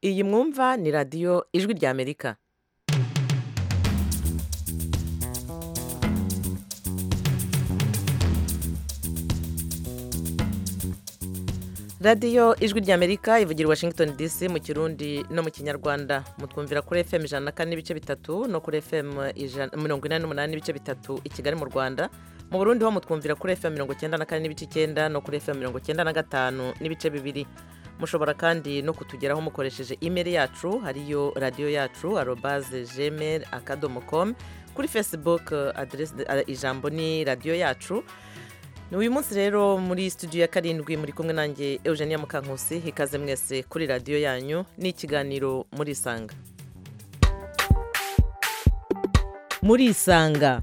iyi mwumva ni radiyo ijwi ry'amerika radiyo ijwi ry'amerika ivugira i washington dc mu kirundi no mu kinyarwanda mutwumvira kuri fm ijana na kane n'ibice bitatu no kuri fm ijana- mirongo inani n'umunani n'ibice bitatu i kigali mu rwanda mu burundi ho mutwumvira kuri fm mirongo icyenda na kane n'ibice icyenda no kuri fm mirongo icyenda na gatanu n'ibice bibiri mushobora kandi no kutugeraho mukoresheje imeri yacu hariyo radiyo yacu arobaze gmail akadomo com kuri facebook aderesi ijambo ni radiyo yacu ni uyu munsi rero muri studio ya karindwi muri kumwe nanjye eugenia mukankusi hikaze mwese kuri radiyo yanyu ni ikiganiro muri isanga muri isanga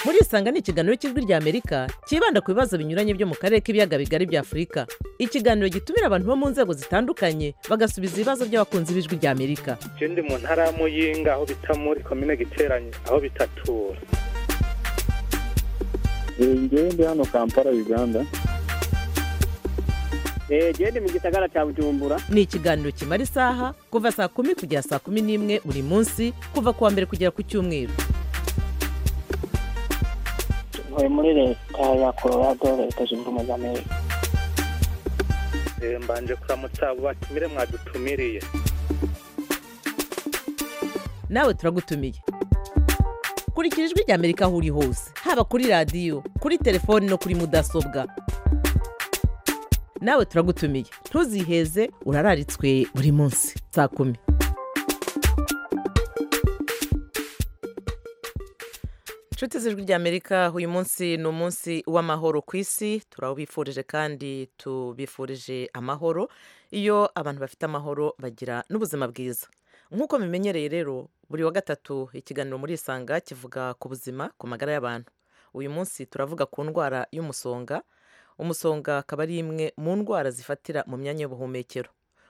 muri isanga ni ikiganiro cy'ijwi ry'amerika cyibanda ku bibazo binyuranye byo mu karere k'ibiyaga bigari bya afurika ikiganiro gitumira abantu bo mu nzego zitandukanye bagasubiza ibibazo by'abakunzi b'ijwi ry'amerika je ndi mu ntara ya muyinga aho bita muri komine giteranye aho bitatura ngewe ndi hano kampala uganda genda mu gisagara cya bujumbura ni ikiganiro kimara isaha kuva saa kumi kugera saa kumi n'imwe buri munsi kuva ku wa mbere kugera ku cyumweru ntuye muri leta ya colorado leta zunze ubumwe za amerika Eh, mbanje kuramutsa abo batumire mwadutumiriye nawe turagutumiye kurikira ijwi ry'amerika aho uri hose haba kuri radiyo kuri telefoni no kuri mudasobwa nawe turagutumiye ntuziheze urararitswe buri munsi saa kumi inshuti z'ijwi ry'amerika uyu munsi ni umunsi w'amahoro ku isi turabifurije kandi tubifurije amahoro iyo abantu bafite amahoro bagira n'ubuzima bwiza nk'uko bimenyereye rero buri wa gatatu ikiganiro muri isanga kivuga ku buzima ku magara y'abantu uyu munsi turavuga ku ndwara y'umusonga umusonga akaba ari imwe mu ndwara zifatira mu myanya y'ubuhumekero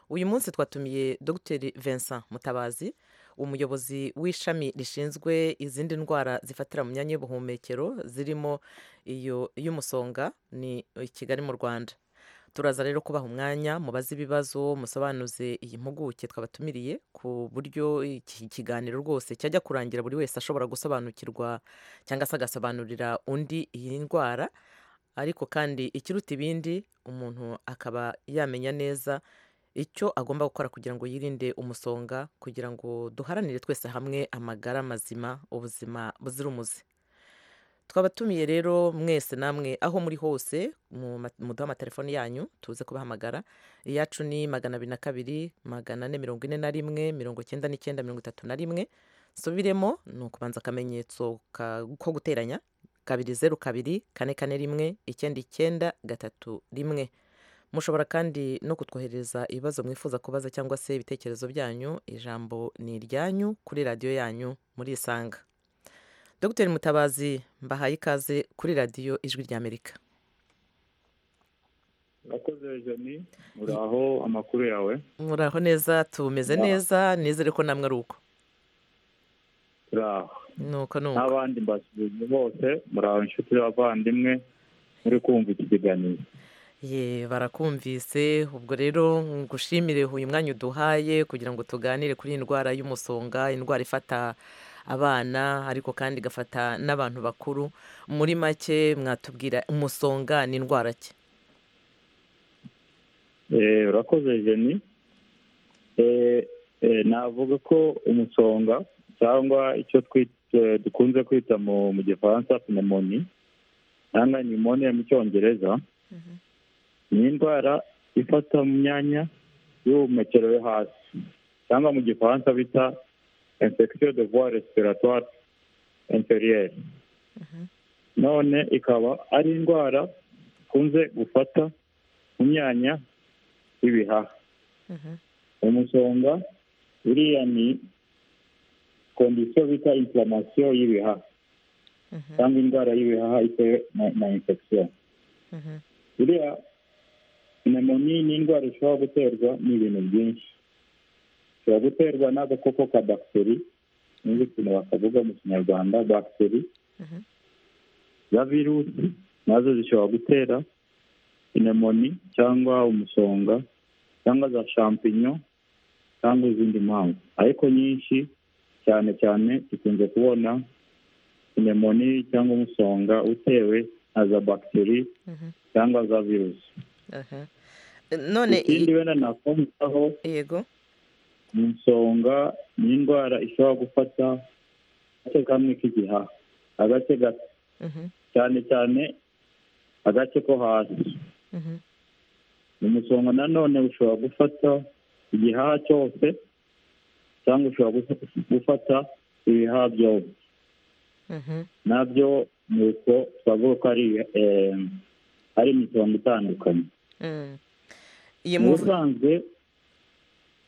uyu munsi twatumiye dr vincent mutabazi umuyobozi w'ishami rishinzwe izindi ndwara zifatira mu myanya y'ubuhumekero zirimo iyo y'umusonga ni i kigali mu rwanda turaza rero kubaha umwanya mubaze ibibazo musobanuze iyi mpuguke twabatumiriye ku buryo iki kiganiro rwose cyajya kurangira buri wese ashobora gusobanukirwa cyangwa se agasobanurira undi iyi ndwara ariko kandi ikiruta ibindi umuntu akaba yamenya neza icyo agomba gukora kugira ngo yirinde umusonga kugira ngo duharanire twese hamwe amagara mazima ubuzima buzira umuze twabatumiye rero mwese namwe aho muri hose mu ma- muduhe amatelefoni yanyu tuze kubahamagara iyacu ni magana abiri na kabiri magana ane mirongo ine na rimwe mirongo icyenda n'icyenda mirongo itatu na rimwe nsubiremo ni ukubanza akamenyetso ka- ko guteranya kabiri zeru kabiri kane kane rimwe icyenda icyenda gatatu rimwe mushobora kandi no kutwohereza ibibazo mwifuza kubaza cyangwa se ibitekerezo byanyu ijambo ni iryanyu kuri radiyo yanyu muri isanga dr mutabazi mbahaye ikaze kuri radiyo ijwi ry'amerika urakoze joni uraho amakuru yawe muraho neza tumeze Ya. neza nizere ko namwe ari uko uraho nuko ni uko n'abandi mbasubije bose muraho inshuti z'abavandimwe muri kumva iki kiganiro ye barakumvise ubwo rero ngushimire uyu mwanya uduhaye kugira ngo tuganire kuri iyi ndwara y'umusonga indwara ifata abana ariko kandi igafata n'abantu bakuru muri make mwatubwira umusonga ni indwara ki Eh, urakoze joni Eh, eh, navuga ko umusonga cyangwa icyo twi- eh, dukunze kwita mu mu gifaransa pneumoni cyangwa pneumonia mu cyongereza ni indwara ifata mu myanya y'ubuhumekero yo hasi cyangwa mu gifaransa bita infection de voie respiratoire inférieure none ikaba ari indwara ikunze gufata mu myanya y'ibihaha umusonga uriya ni kondisiyo bita inflammation y'ibihaha cyangwa indwara y'ibihaha itewe na, na infection uriya pneumoniya ni indwara ishobora guterwa n'ibintu byinshi ishobora guterwa n'agakoko ka bagiteri nubwo ukuntu bakavuga mu kinyarwanda bagiteri za virusi nazo zishobora gutera pinemoni cyangwa umusonga cyangwa za shampinyo cyangwa izindi mpamvu ariko nyinshi cyane cyane dukunze kubona pinemoni cyangwa umusonga utewe na za bagiteri Mhm. cyangwa za virusi Aha. none i- ikindi wenda nakumvaho yego ni insonga ni indwara ishobora gufata agace kamwe k'igihaha agace gato Mhm, cyane cyane agace ko hasi mhm, umusonga nanone ushobora gufata igihaha cyose cyangwa ushobora gufa- gufata ibihaha byose mhm, nabyo ni uko twavuga ko ari eh, ari imitongo itandukanye mm. Iyi mu muvu- busanzwe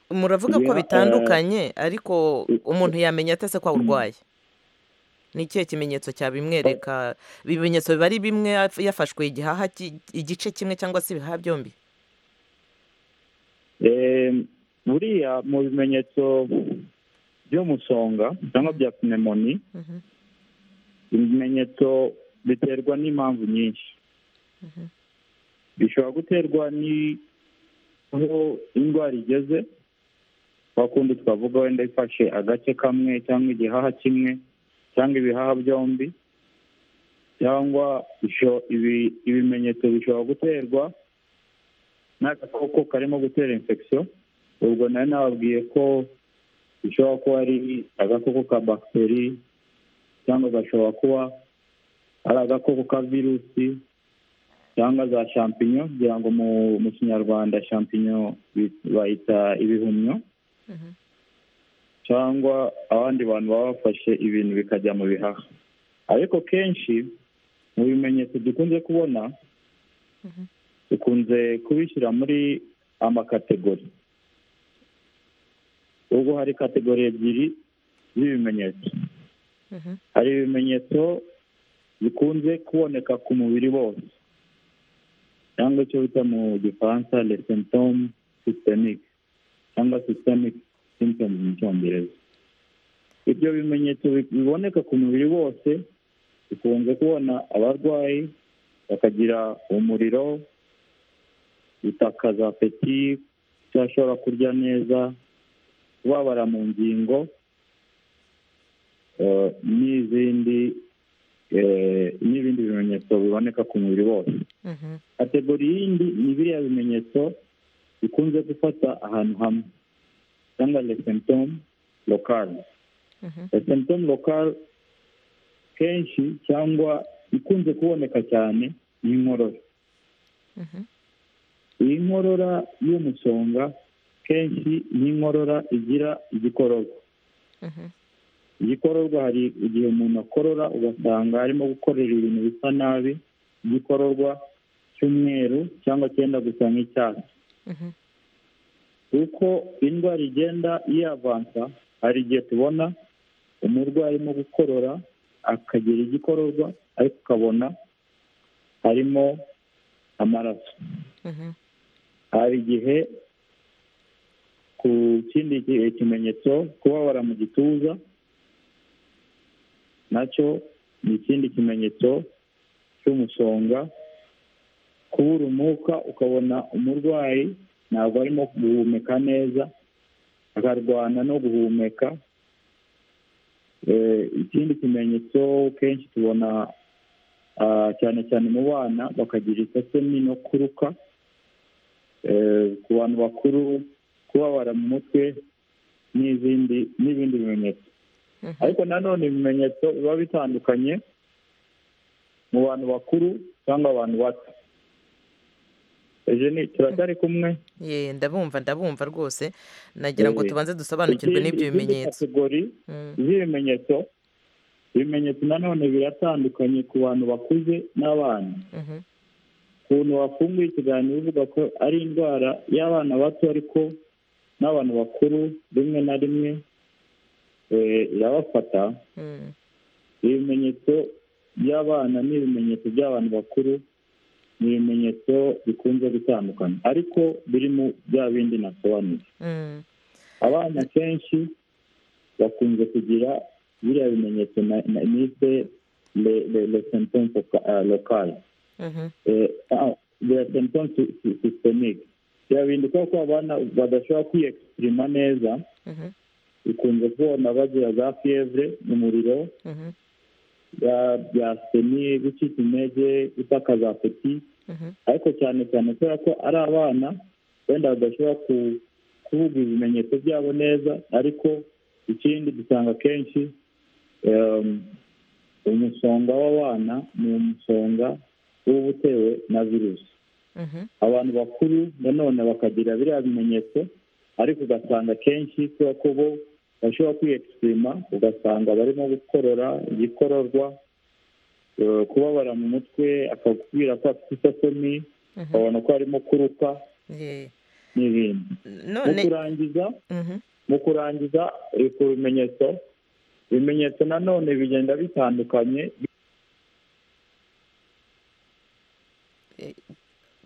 muravuga ko Biha- bitandukanye ariko i- umuntu yamenya atase ko Mm. awurwaye ni ikihe kimenyetso cyabimwereka ibimenyetso biba ari bimwe yaf- yafashwe igihaha ki- igice kimwe cyangwa se ibihaha byombi eh, buriya mu bimenyetso by'umusonga cyangwa bya pneumonia Mhm, ibimenyetso biterwa n'impamvu nyinshi Mhm. bishobora guterwa ni- aho indwara igeze kwa kundi twavuga wenda ifashe agace kamwe cyangwa igihaha kimwe cyangwa ibihaha byombi cyangwa isho- ibi- ibimenyetso bishobora guterwa n'agakoko karimo gutera infection ubwo nari nababwiye ko bishobora kuba ari agakoko ka bagiteri cyangwa gashobora kuba ari agakoko ka virusi cyangwa za shampinyo kugira ngo mu mu kinyarwanda shampinyo bi- bayita ibihumyo mhm. cyangwa abandi bantu baba bafashe ibintu bikajya mu bihaha ariko kenshi mu bimenyetso dukunze kubona Mhm. dukunze kubishyira muri amakategori ubwo hari kategori ebyiri z'ibimenyetso Mhm, hari ibimenyetso bikunze kuboneka ku mubiri wose cyangwa icyo bita mu gifaransa le symptome systemique cyangwa systemic symptoms mu cyongereza ibyo bimenyetso bi- biboneka ku mubiri wose bikunze kubona abarwayi bakagira umuriro gutakaza apeti kudashobora kurya neza kubabara mu ngingo eh, n'izindi eh, n'ibindi bimenyetso biboneka ku mubiri wose mhm, kategori yindi ni biriya bimenyetso bikunze gufata ahantu hamwe cyangwa le symptome locale mhm, le symptome locale kenshi cyangwa ikunze kuboneka cyane ni inkorora mhm. iyi nkorora y'umusonga kenshi ni inkorora igira igikororwa Mhm, igikororwa hari igihe umuntu akorora ugasanga arimo gukorera ibintu bisa nabi igikororwa cy'umweru cyangwa cyenda gusa nk'icyatsi mhm, uko indwara igenda yiyavansa hari igihe tubona umurwayi arimo gukorora akagira igikororwa ariko ukabona harimo amaraso mhm, hari igihe ku kindi ki- kimenyetso kubabara mu gituza nacyo ni ikindi kimenyetso cy'umusonga kubura umwuka ukabona umurwayi ntabwo arimo guhumeka neza akarwana no guhumeka Eh, ikindi kimenyetso kenshi tubona ah, cyane cyane mu bana bakagira isesemi no kuruka eh, ku bantu bakuru kubabara mu mutwe n'izindi n'ibindi bimenyetso Mhm. ariko nanone ibimenyetso biba bitandukanye mu bantu bakuru cyangwa abantu bato Eugenie turacyari kumwe ye ndabumva ndabumva rwose nagira ngo Eh, tubanze dusobanukirwe n'ibyo Izindi- izindi bimenyetso kategori Mm, z'ibimenyetso ibimenyetso nanone biratandukanye ku bantu bakuze n'abana mhm, ukuntu wafunguye ikiganiro uvuga ko ari indwara y'abana bato ariko n'abantu bakuru rimwe na rimwe eh, irabafata mm, ibimenyetso by'abana n'ibimenyetso by'abantu bakuru ni ibimenyetso bikunze gutandukana ariko biri mu bya bindi nasobanuye mm. abana kenshi bakunze kugira biriya bimenyetso na- na- nise le- le- le sentence loka- ah, locale Mhm, Eh, ah, symptoms systemic birahinduka ko abana badashobora kwiyekisipirima neza Mhm, bikunze kubona bagira za fiyevure umuriro mhm, bya- bya seni gucika intege gutakaza apeti mhm, ariko cyane cyane kubera ko ari abana wenda badashobora ku- kuvuga ibimenyetso byabo neza ariko ikindi dusanga akenshi em, umusonga w'abana ni umusonga uba utewe na virusi mhm, abantu bakuru nanone bakagira biriya bimenyetso ariko ugasanga akenshi kubera ko bo bashobora kwiyekisima ugasanga barimo gukorora igikororwa eh, kubabara mu mutwe akakubwira ko afite isesemi mhm. babona ko harimo kuruka Ye. n'ibindi mu none kurangiza mhm, mu kurangiza eh, ku bimenyetso ibimenyetso nanone bigenda bitandukanye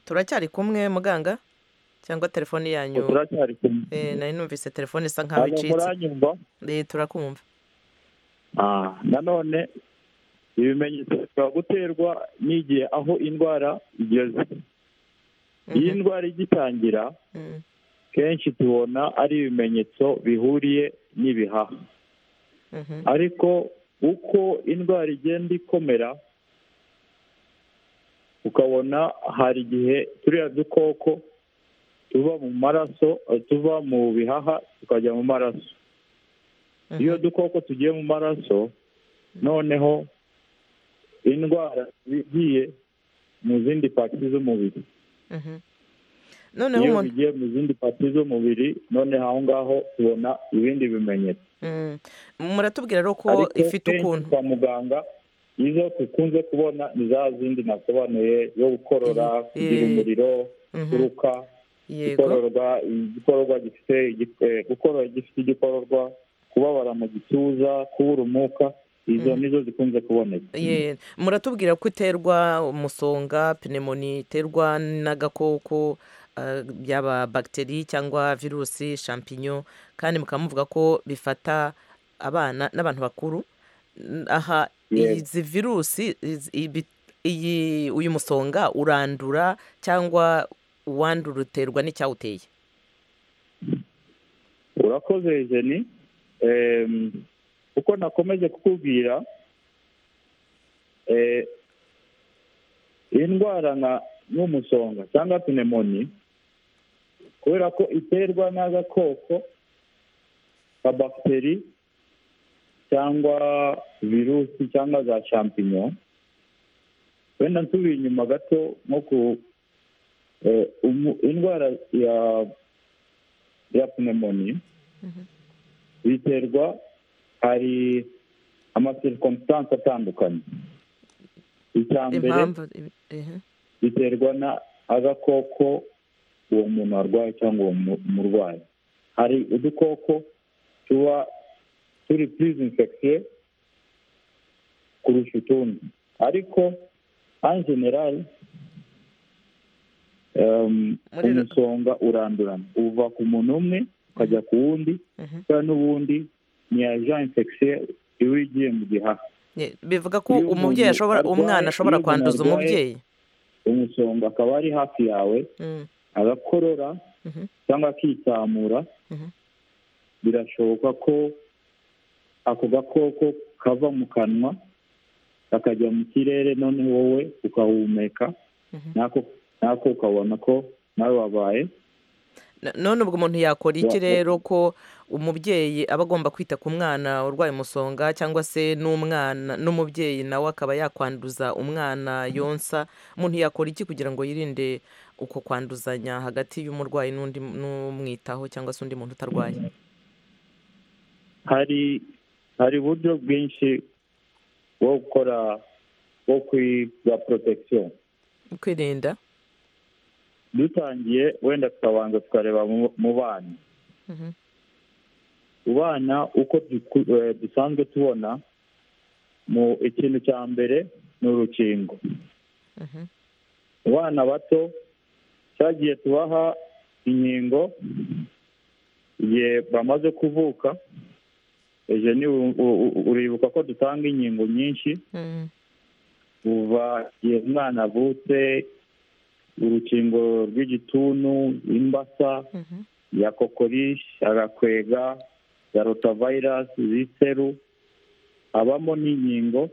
turacyari kumwe muganga cyangwa telefone yanyu turacyari kumwe Eh, nari numvise telefone isa nkaho hano icitse muranyumva Eh, turakumva Ah, nanone ibimenyetso bishobora guterwa n'igihe aho indwara igeze iyi Mhm, ndwara igitangira mhm, kenshi tubona ari ibimenyetso bihuriye n'ibihaha mhm, ariko uko indwara igenda ikomera ukabona hari igihe turiya dukoko tuva mu maraso eh, tuva mu bihaha tukajya mu maraso mhm. iyo dukoko tugiye mu maraso noneho indwara igiye mu zindi pati z'umubiri Mhm. noneho iyo umuntu bigiye mu zindi pati z'umubiri noneho aho ngaho tubona ibindi bimenyetso Mm. muratubwira rero ko ariko ifite kenshi ukuntu kwa muganga izo dukunze kubona ni za zindi nasobanuye yo gukorora Mhm. kugira Eh, umuriro Mhm, kuruka yego gukororwa igikororwa gifite igi- eh, gukorora gifite igikororwa kubabara mu gituza kubura umwuka izo Mhm. nizo zikunze kuboneka Ye, muratubwira ko iterwa umusonga pneumonia iterwa n'agakoko ah, yaba bagiteri cyangwa virusi champignon kandi mukaba muvuga ko bifata abana n'abantu bakuru N- aha Yego. izi virusi izi- ibi- iyi uyu musonga urandura cyangwa uwandura uterwa n'icyawuteye urakoze jeni Em, uko nakomeje kukubwira eh, indwara nka nk'umusonga cyangwa pneumonia kubera ko iterwa n'agakoko ka bagiteri cyangwa virusi cyangwa za champignon wenda nsubiye inyuma gato nko ku eh, umu- indwara ya ya pneumonia biterwa hari amasirikomutansi atandukanye icya mbere impamvu ibi- ehe. biterwa na agakoko uwo muntu arwaye cyangwa uwo mu- murwayi hari udukoko tuba turi purizi infegisiyo kurusha utundi ariko an generali Muri ru- umusonga urandurana uva ku muntu umwe ukajya ku wundi Mhm. kubera n'ubundi ni aja infegisiyo iba igiye mu gihaha Ye, bivuga ko Iyo umuntu umubyeyi ashobora arwaye- umwana iyo ashobora umuntu kwanduza arwaye- umubyeyi umusonga akaba ari hafi yawe Mm, agakorora mhm, cyangwa akitsamura mhm, birashoboka ko ako gakoko kava mu kanwa kakajya mu kirere none wowe ukahumeka mhm. nako nako ukabona ko nawe wabaye Na- none ubwo umuntu yakora iki Wa- rero ko umubyeyi aba agomba kwita ku mwana urwaye umusonga cyangwa se n'umwana n'umubyeyi nawe akaba yakwanduza umwana yonsa umuntu yakora iki kugira ngo yirinde uko kwanduzanya hagati y'umurwayi n'undi n'umwitaho cyangwa se undi muntu utarwaye hari hari uburyo bwinshi bwo gukora bwo kwiga protection kwirinda dutangiye wenda tukabanza tukareba mu- mu bana Mhm, mu bana uko duku- eh, dusanzwe tubona mu ikintu cya mbere ni urukingo mhm, Mu bana bato cyagiye tubaha inkingo igihe bamaze kuvuka ejo ni uribuka ko dutanga inkingo nyinshi mhm, kuva igihe umwana avutse urukingo rw'igituntu imbasa Mhm. ya kokorishi agakwega ya rotavayirasi z'iseru habamo n'inkingo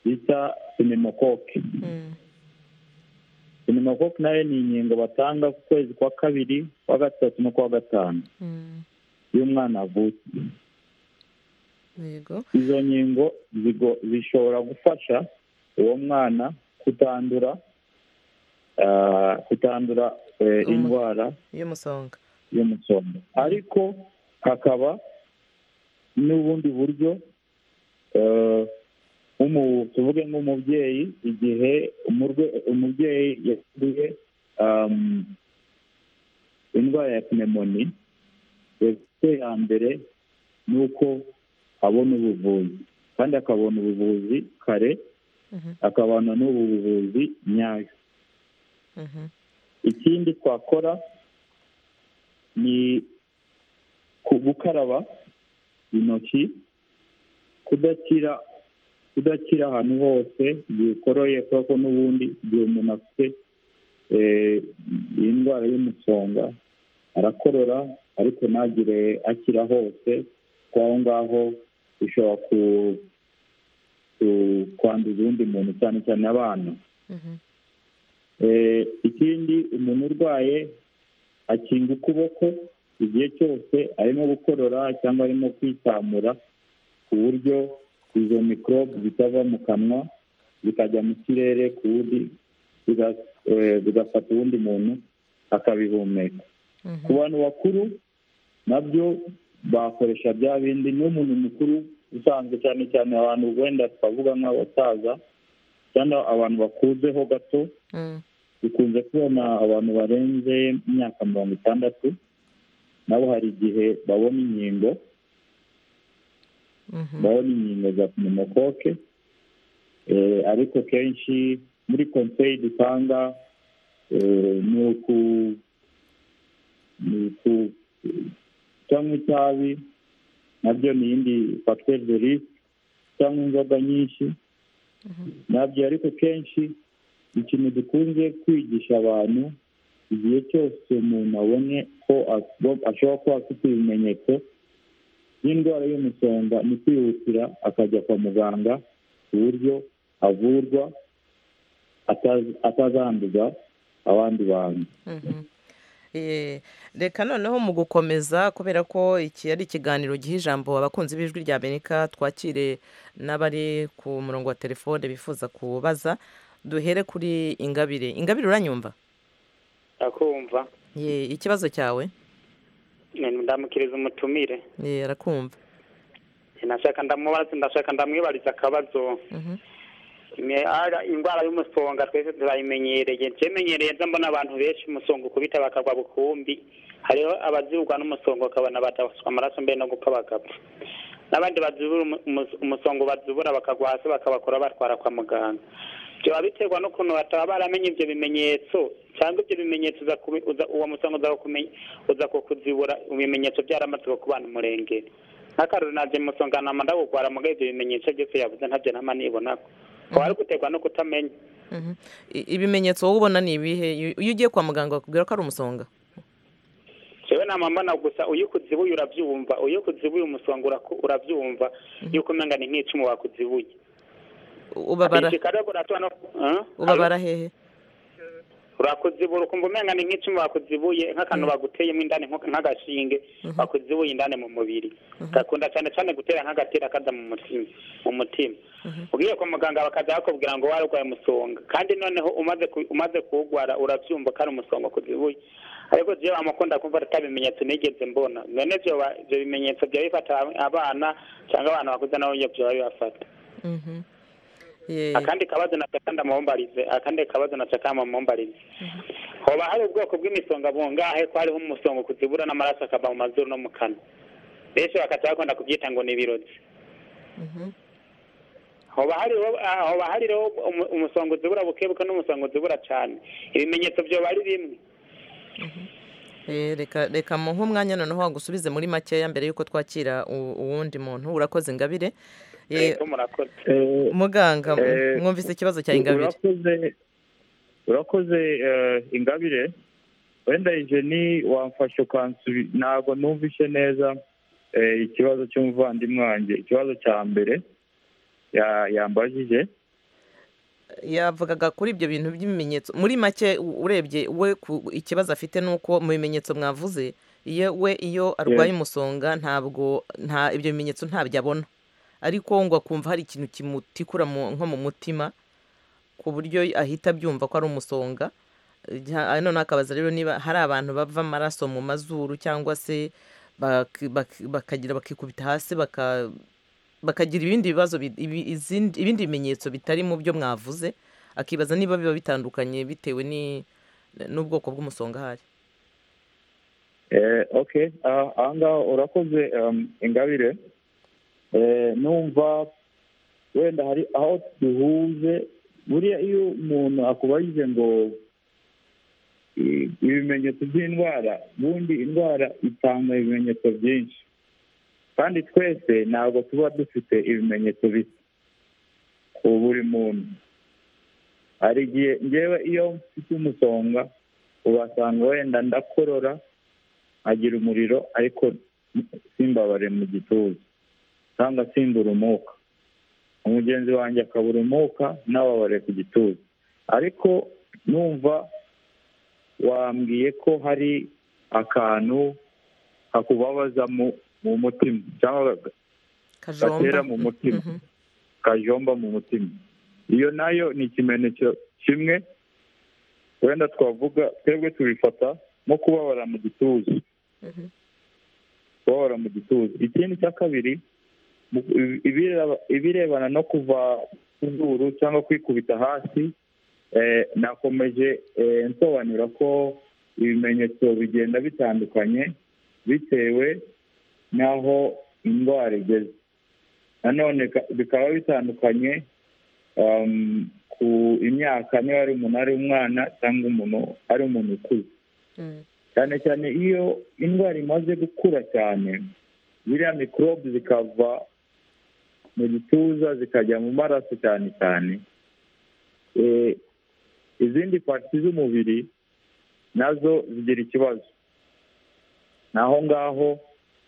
bita sinimokoke Mm. sinimokoke nayo ni inkingo batanga ku kwezi kwa kabiri kwa gatatu no kwa gatanu Mm. iyo umwana avutse yego izo nkingo zigo- zishobora gufasha uwo mwana kutandura ah, kutandura eh, Umu- indwara y'umusonga y'umusonga ariko hakaba n'ubundi buryo eh, nk'umu- tuvuge nk'umubyeyi igihe umurwe- umubyeyi yakuye um, indwara ya pneumoni ese ya mbere ni uko abona ubuvuzi kandi akabona ubuvuzi kare Mhm. akabona n'ubu buvuzi nyayo Mhm. ikindi twakora ni ku- gukaraba intoki kudashyira kudashyira ahantu hose igihe ukoroye kuko n'ubundi igihe umuntu afite eh, iyi ndwara y'umusonga arakorora ariko ntagire akira hose kuko aho ngaho bishobora ku- ku- kwanduza uwundi muntu cyane cyane abana Mhm. Eh, ikindi umuntu urwaye akinga ukuboko igihe cyose arimo gukorora cyangwa arimo kwitamura ku buryo izo mikorobe zitava mu kanwa zikajya mu kirere ku wundi ziga- eh, zigafata uwundi muntu akabihumeka ku Mhm. bantu bakuru nabyo bakoresha bya bindi n'umuntu mukuru usanzwe cyane cyane abantu wenda twavuga nk'abasaza cyangwa abantu bakuzeho gato Mm. dukunze kubona abantu barenze imyaka mirongo itandatu nabo hari igihe babona inkingo Mhm. babona inkingo za pneumocoque Eh, ariko kenshi muri konseyi dutanga eh, ni uku ni uku cyangwa itabi nabyo ni iyindi facteur de risque cyangwa inzoga nyinshi nabyo ariko kenshi ikintu dukunze kwigisha abantu igihe cyose umuntu abonye ko as- ashobora kuba afite ibimenyetso by'indwara y'umusonga ni kwihutira akajya kwa muganga ku buryo avurwa ataz- atazanduza abandi bantu Mhm. Eh, reka noneho mu gukomeza kubera ko iki ari ikiganiro giha ijambo abakunzi b'ijwi rya amerika twakire n'abari ku murongo wa telefone bifuza kubaza duhere kuri ingabire ingabire uranyumva akumva Ye, ikibazo cyawe ndamukiriza umutumire Ye, arakumva ndashaka ndamubaza ndashaka ndamwibariza akabazo Mhm. Ime- ara- indwara y'umusonga twese turayimenyereye tumenyereye nza mbona abantu benshi umusonga ukubita bakagwa bukumbi hariho abazirugwa n'umusonga bakabona badaswa amaraso mbere no gupfa bagapfa n'abandi bazibura umu- umu- umusonga bazibura bakagwa hasi bakabakora batwara kwa muganga byaba biterwa n'ukuntu bataba baramenye ibyo bimenyetso cyangwa ibyo bimenyetso uza kubi- uza- uwo musonga uza kukumenya- uza kukuzibura ibimenyetso byaramaze kubana umurengera nk'akarori naje musonga nama ndawugwara mugabo ibyo bimenyetso byose yavuze ntabyo nama nibonako kwari guterwa no kutamenya Mhm. I- ibimenyetso wowe ubona ni ibihe Iyo- iyo ugiye kwa muganga bakubwira ko ari umusonga jewe nama mbona gusa iyo ukuzibuye urabyumva iyo ukuzibuye umusonga uraku- urabyumva iyo ukumenya ni nk'icumu wakuzibuye U- ubabara Igikara buratora no Ah? ubabara hehe urakuzibura ukumva umenya ni nk'icumu bakuzibuye nk'akantu baguteyemo indani nko- nk'agashinge bakuzibuye indani mu mubiri gakunda cyane cyane gutera nk'agatera kaza mu mutima mu mutima ugiye kwa muganga bakajya bakubwira ngo warwaye umusonga kandi noneho umaze ku- umaze kuwugwara urabyumva ko ari umusonga kuzibuye ariko jewe amukunda kumva ata bimenyetso nigeze mbona none ivyo ba- ivyo bimenyetso byaba bifata abana cyangwa abantu bakuze nabo nyabyo byaba bibafata Mhm. Ye. akandi kabazo nashaka ndamuhombarize akandi kabazo nashaka ndamuhombarize hoba hari ubwoko bw'imisonga bungahe ko hariho umusonga kuzibura n'amaraso akava mu mazuru no mu kanwa benshi bakajya bakunda kubyita ngo ni ibirozi Mhm. hoba hariho ah, hoba hariho umu- umusonga uzibura bukebuke n'umusonga uzibura cyane ibimenyetso byoba ari bimwe Eh, reka reka muhe umwanya noneho wagusubize muri makeya mbere y'uko twakira u- uwundi muntu urakoze ingabire Eh, Ego, murakoze Eh, muganga Eh, mwumvise ikibazo cya ingabire urakoze urakoze eh, ingabire wenda jeni wamfashe ukansubi ntabwo numvishe neza eh, ikibazo cy'umuvandimwe wanjye ikibazo cya mbere ya- yambajije yavugaga kuri ibyo bintu by'ibimenyetso muri make u- urebye we ku- ikibazo afite ni uko mu bimenyetso mwavuze iyo we iyo arwaye umusonga ntabwo nta ibyo bimenyetso ntabyo abona ariko ngo akumva hari ikintu kimutikura mu- nko mu mutima ku buryo ahita abyumva ko ari umusonga Ja- none akabaza rero niba hari abantu bava amaraso mu mazuru cyangwa se bak- bak- bakagira bakikubita hasi baka bakagira ibindi bibazo bi- ibi- izindi- ibindi bimenyetso bitari mu byo mwavuze akibaza niba biba bitandukanye bitewe ni- n'ubwoko bw'umusonga ahari Eh, ok Ah, ahangaha urakoze um, ingabire Eh, numva wenda hari aho duhuze buriya iyo umuntu akubajije ngo i- ibimenyetso by'indwara bundi indwara itanga ibimenyetso byinshi kandi twese ntabwo tuba dufite ibimenyetso bisa ku buri muntu hari igihe ngewe iyo mfite umusonga ubasanga wenda ndakorora agira umuriro ariko simbabare mu gituza cyangwa simbura umwuka umugenzi wanjye akabura umwuka nababare ku gituza ariko numva wambwiye ko hari akantu kakubabaza mu mu mutima cyangwa gatera mu mutima Mhm. kajomba mu mutima iyo nayo ni ikimenyetso kimwe wenda twavuga twebwe tubifata nko kubabara mu gituza Mhm. kubabara mu gituza ikindi cya kabiri mu- ibi- ibireba- ibirebana no kuva ku zuru cyangwa kwikubita hasi eh, nakomeje eh, nsobanura ko ibimenyetso bigenda bitandukanye bitewe n'aho indwara igeze nanone ka- bikaba bitandukanye um, ku imyaka niba ari umuntu ari umwana cyangwa umuntu ari umuntu ukuze Mm. cyane cyane iyo indwara imaze gukura cyane ziriya mikorobe zikava mu gituza zikajya mu maraso cyane cyane Eh, izindi pati z'umubiri nazo zigira ikibazo ni aho ngaho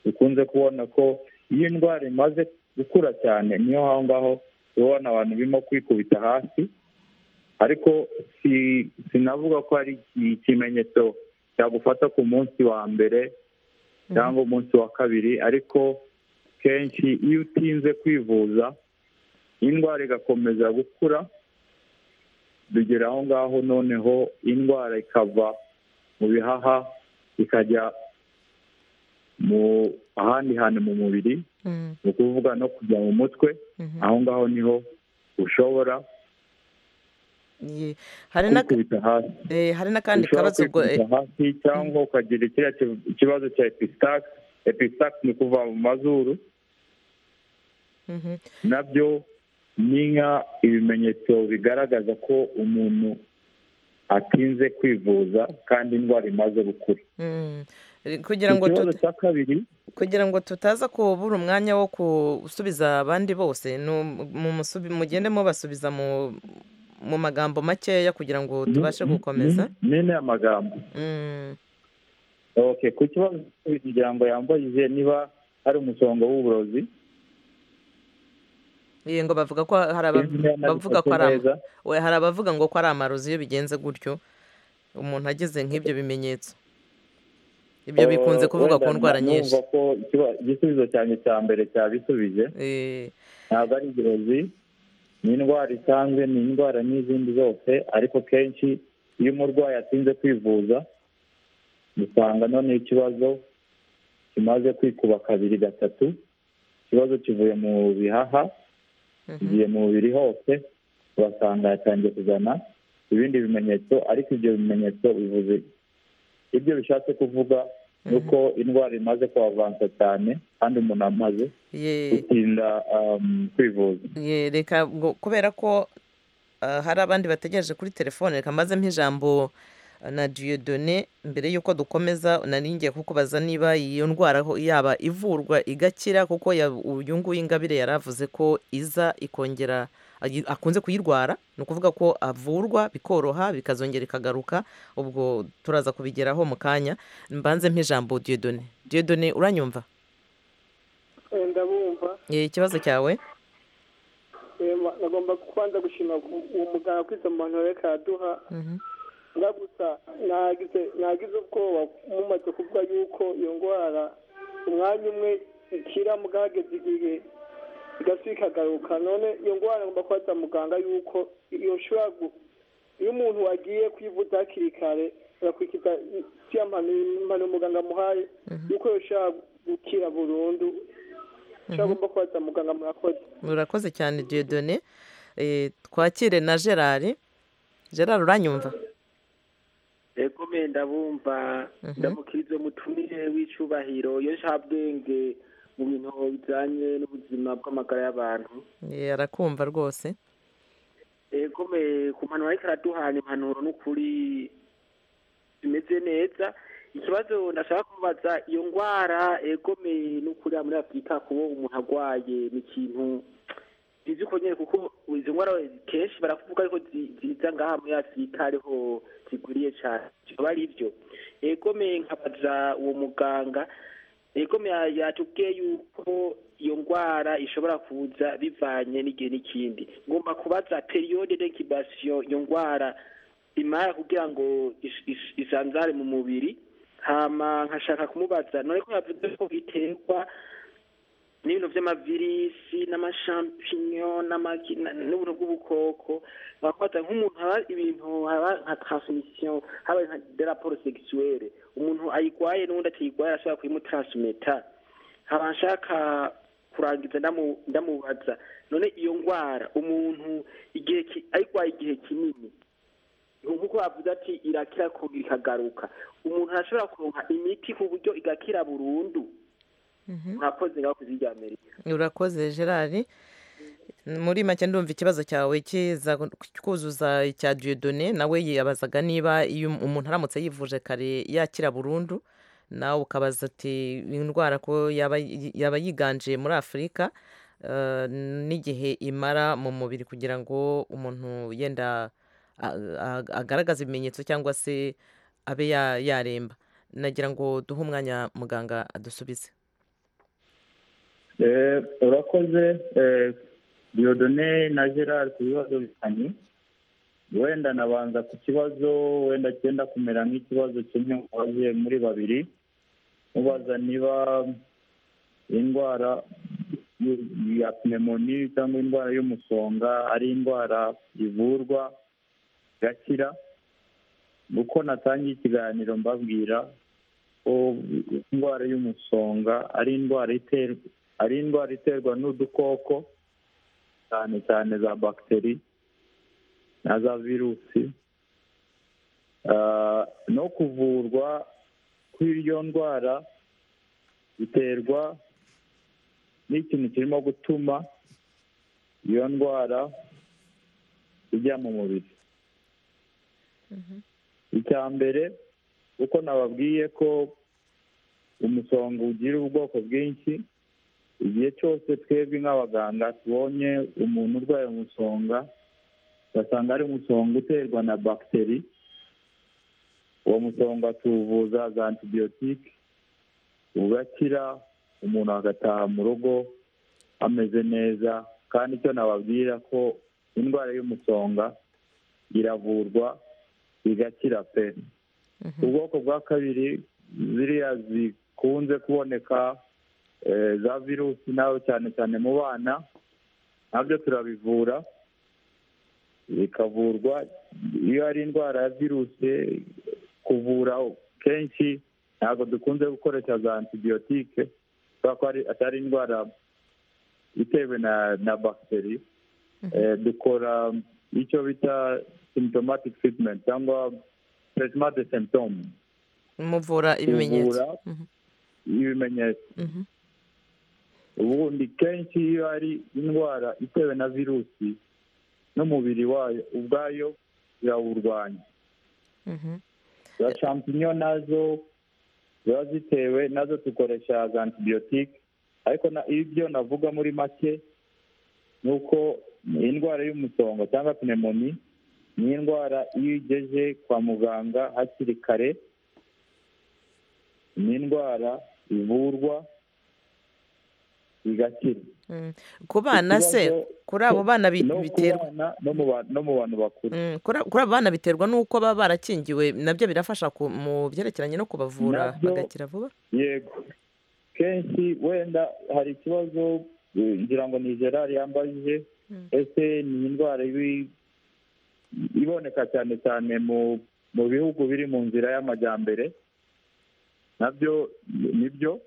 dukunze kubona ko iyo indwara imaze gukura cyane niyo aho ngaho tubona abantu birimo kwikubita hasi ariko si- sinavuga ko ari iki- ikimenyetso cyagufata ku munsi wa mbere cyangwa umunsi wa kabiri ariko kenshi iyo utinze kwivuza indwara igakomeza gukura bigera aho ngaho noneho indwara ikava mu bihaha ikajya mu ahandi hantu mu mubiri Mm. ni ukuvuga no kujya mu mutwe Mhm. aho ngaho niho ushobora Ye. hari na kwikubita hasi eh, hari n'akandi ushobora kabazo ubwo eh, kwikubita hasi cyangwa ukagira kiriya ki- ikibazo cya episitake episitake ni kuva mu mazuru mhm. nabyo ni nka ibimenyetso bigaragaza ko umuntu atinze kwivuza kandi indwara imaze gukura Mm. Eh, kugira ngo ikibazo tut- cya kabiri kugira ngo tutaza kubura umwanya wo gusubiza abandi bose ni um- mumusubi- mugende mubasubiza mu mu magambo makeya kugira ngo ni- tubashe ni- gukomeza ni- ni n'aya magambo Mm. okay ku kibazo cya kabiri kugira ngo yambajije niba ari umusonga w'uburozi Ye, ngo bavuga ko hari Sinzi niba aba- bavuga ko nabifashe ari ama- neza. we hari abavuga ngo ko ari amarozi iyo bigenze gutyo umuntu ageze nk'ibyo bimenyetso ibyo bikunze Eh, kuvuga ku wenda ndwara numva nyinshi ko ikiba- igisubizo cyanjye cya mbere cyabisubije Eh, ntabwo ari uburozi ni indwara isanzwe ni indwara n'izindi zose ariko kenshi iyo umurwayi atinze kwivuza usanga noneho ikibazo kimaze kwikuba kabiri gatatu ikibazo kivuye mu bihaha mhm. kigiye mu mubiri hose urasanga yatangiye kuzana ibindi bimenyetso ariko ibyo bimenyetso bivuze ibyo bishatse kuvuga ni uko indwara imaze kuhavansa cyane kandi umuntu amaze Ye. gutinda um, kwivuza Ye, reka ngo kubera ko ah, hari abandi bategereje kuri telefone reka mbazemo ijambo ah, na diyodone mbere y'uko dukomeza nari ngiye kukubaza niba iyo ndwara ho- yaba ivurwa igakira kuko ya- uyu nguyu ingabire yari avuze ko iza ikongera ayi- akunze kuyirwara ni ukuvuga ko avurwa bikoroha bikazongera ikagaruka ubwo turaza kubigeraho mu kanya mbanze mp'ijambo diyodone diyodone uranyumva ndabumva Eh, ikibazo cyawe nagomba kubanza gushima uwo muganga kuri izo mpanuro reka yaduha Mhm. nga gusa nagize nagize ubwoba mumaze kuvuga yuko iyo ndwara umwanya umwe ikira muganga hageze igihe igasubika ikagaruka none iyo ndwara ngomba kubaza muganga yuko iyo nshobora gu- iyo umuntu wagiye kwivuza hakiri kare agakurikiza iriya mpanuro muganga amuhaye yuko yoshobora gukira burundu nshobora gomba kubaza muganga murakoze murakoze cyane diyodone Eh, twakire na gerard gerard uranyumva egome ndabumva ndamukirizo mutumire w'icubahiro iyo nshabwenge mu bintu bijanye n'ubuzima bw'amagara y'abantu Eh, arakumva rwose egome ku mpanuro ariko araduhana impanuro n'ukuri zimeze neza ikibazo ndashaka kubaza iyo ngwara egome n'ukuri hano muri afurika kuba umuntu arwaye ni ikintu bizi ko nyine kuko izo ngwara kenshi baravuga ariko zi- ziza ngaha muri afurika ariho zigwiriye cyane bikaba ari byo egome nkabaza uwo muganga egome ya- yatubwiye yuko iyo ndwara ishobora kuza bivanye n'igihe n'ikindi ngomba kubaza periyode d'incubation iyo ndwara imara kugira ngo is- is- isanzare mu mubiri hama nkashaka kumubaza none ko yavuze ko biterwa n'ibintu vy'amavirisi n'amashampinyon n'amagi- na- n'ubuntu bw'ubukoko bakwata nk'umuntu haba ibintu haba nka transmission haba nka de raporo sexuelle umuntu ayigwaye n'undi atayigwaye ashobora kuyimutransmeta haba nshaka kurangiza ndamu- ndamubaza none iyo ngwara umuntu igihe ki- ayigwaye igihe kinini nkuko bavuze ati irakira kugira ikagaruka umuntu arashobora kuronka imiti ku buryo igakira burundu murakoze ngaho kuzirya amerika urakoze gerard muri make ndumva ikibazo cyawe kiza kuzuza icya diyodone nawe yibazaga niba iyo umuntu aramutse yivuje kare yakira burundu nawe ukabaza ati indwara ko yaba yaba yiganje muri afurika eh, n'igihe imara mu mubiri kugira ngo umuntu yenda a- a- agaragaze ibimenyetso cyangwa se abe ya- yaremba nagira ngo duhe umwanya muganga adusubize Eh, urakoze eh, Dieudonne na Gerard ku bibazo bitanye wenda nabanza ku kibazo wenda cyenda kumera nk'ikibazo kimwe mubaze muri babiri mubaza niba indwara y- ya pneumoni cyangwa indwara y'umusonga ari indwara ivurwa igakira uko natangiye ikiganiro mbabwira ko indwara y'umusonga ari indwara iterwa ari indwara iterwa n'udukoko cyane cyane za bagiteri na za virusi Ah, no kuvurwa kw'iyo ndwara biterwa n'ikintu kirimo gutuma iyo ndwara ijya mu mubiri icya mbere uko nababwiye ko umusonga ugira ubwoko bwinshi igihe cyose twebwe nk'abaganga tubonye umuntu urwaye umusonga ugasanga ari umusonga uterwa na bagiteri uwo musonga tuwuvuza za antibiyotike ugakira umuntu agataha mu rugo ameze neza kandi icyo nababwira ko indwara y'umusonga iravurwa igakira pe ubwoko bwa kabiri ziriya zikunze kuboneka eh, za virusi nawe cyane cyane mu bana nabyo turabivura bikavurwa iyo ari indwara ya virusi kuvura kenshi ntabwo dukunze gukoresha za antibiyotike kubera ko ari- atari indwara itewe na na bagiteri Eh, dukora icyo bita symptomatic treatment cyangwa treatment de symptome muvura ibimenyetso kuvura ibimenyetso Mhm. ubundi kenshi iyo ari indwara itewe na virusi n'umubiri wayo ubwayo birawurwanya Mhm. za shampinyo nazo ziba zitewe nazo dukoresha za antibiyotike ariko na- ibyo navuga muri make ni uko indwara y'umusonga cyangwa pneumoni ni indwara iyo igeje kwa muganga hakiri kare ni indwara ivurwa igakira Mm. ku bana se Ikibazo- kuri abo bana bi- no ku biterwa bana no mu ba- no mu bantu bakuru Mm, kuri abo- kuri abo bana biterwa n'uko baba barakingiwe nabyo birafasha ku- mu byerekeranye no kubavura Nabyo- bagakira vuba yego kenshi wenda hari ikibazo eh, ngira ngo ni gerard yambajije Mm. ese ni indwara ibi- iboneka cyane cyane mu mu bihugu biri mu nzira y'amajyambere nabyo ni byo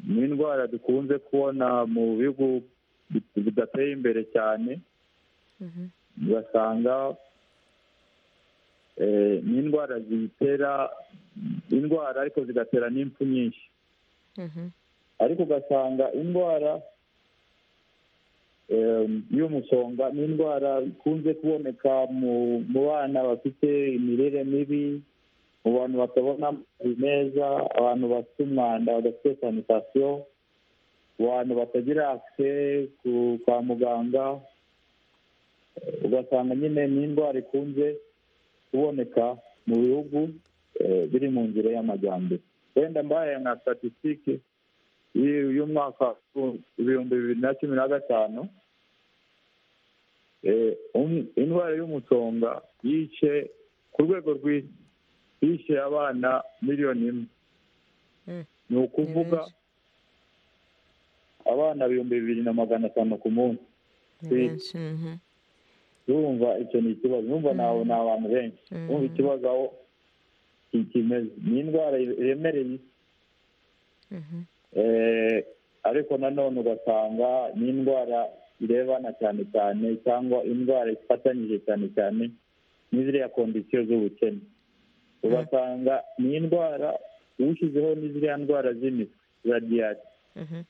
ni indwara dukunze kubona mu bihugu bit- bidateye imbere cyane Mhm. ugasanga eh, ni indwara zitera indwara ariko zigatera n'impfu nyinshi Mhm. ariko ugasanga indwara em, y'umusonga ni indwara ikunze kuboneka mu mu bana bafite imirire mibi mu bantu batabona amazi meza abantu bafite umwanda badafite sanitasiyo abantu batagira akise ku- kwa muganga Eh, ugasanga nyine ni indwara ikunze kuboneka mu bihugu eh, biri mu nzira y'amajyambere wenda mbaye nka statisitike y'umwaka ibihumbi bibiri na cumi na gatanu eh, um- indwara y'umusonga yishe ku rwego rw'isi yishe abana miliyoni imwe Mm. ni ukuvuga benshi. abana ibihumbi bibiri na magana atanu ku munsi Ni Eh, benshi, mhm. urumva icyo ni ikibazo urumva ni abo- ni abantu benshi Mhm. urumva ikibazo aho ki- kimeze ni indwara iremereye isi Mhm. Eh, ariko nanone ugasanga ni indwara irebana cyane cyane cyangwa indwara ifatanyije cyane cyane n'iziriya kondisiyo z'ubukene ugasanga ni indwara ushyizeho n'iziriya ndwara z'imitwe za diyari Mhm.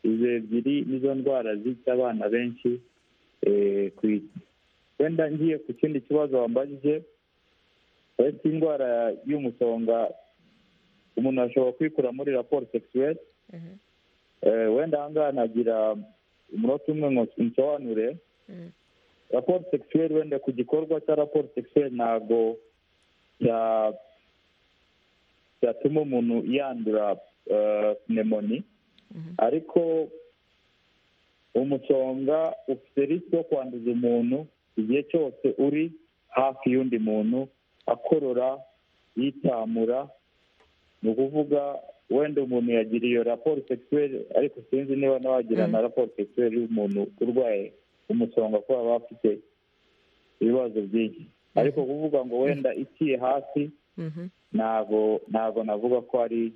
izo ebyiri nizo ndwara zica abana benshi eh, ku isi wenda ngiye ku kindi kibazo wambajije ese indwara y'umusonga umuntu ashobora kwikura muri raporo sexuelle Mhm. Eh, wenda ahangaha nagira umunota umwe ngo nsobanure Mhm. raporo sexuelle wenda ku gikorwa cya raporo sexuelle ntabwo cya- cyatuma umuntu yandura eh, pneumoni Mhm. ariko umusonga ufite risiko yo kwanduza umuntu igihe cyose uri hafi y'undi muntu akorora yitamura ni ukuvuga wenda umuntu yagira iyo raporo sexuelle ariko sinzi niba nawagira Mm. na raporo sexuelle y'umuntu urwaye umusonga ko baba bafite ibibazo byinshi ariko kuvuga ngo wenda iciye hasi Mhm. ntabwo ntabwo navuga ko ari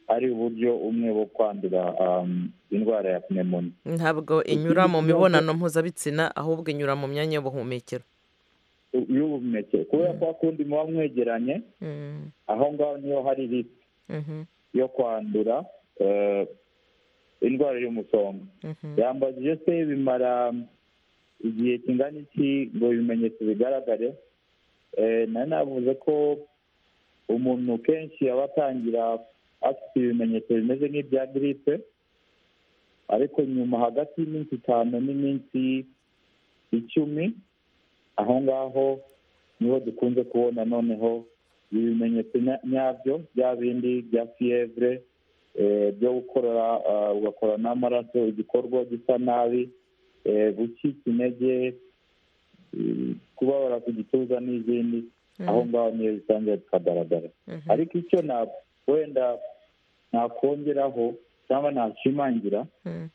ari uburyo umwe bwo kwandura um, indwara ya pneumoni ntabwo inyura mu mibonano mpuzabitsina ahubwo inyura mu myanya y'ubuhumekero y'ubuhumekero kubera ko akundi muba mwegeranye Mhm. aho ngaho niho hari risiki Mhm. yo kwandura eh, indwara y'umusonga Mhm. yambajije se bimara igihe kingana iki ngo ibimenyetso bigaragare Eh, nari navuze ko umuntu kenshi aba atangira afite ibimenyetso bimeze nk'ibya giripe ariko nyuma hagati y'iminsi itanu n'iminsi icumi aho ngaho niho dukunze kubona noneho ibimenyetso nya- nyabyo bya bindi bya fiyevure eh, byo gukorora ah, ugakora n'amaraso igikorwa gisa nabi eh, gucika intege eh, kubabara ku gituza n'izindi aho ngaho niyo zitangira zikagaragara Mhm. ariko icyo na- wenda nakongeraho cyangwa nashimangira Mhm.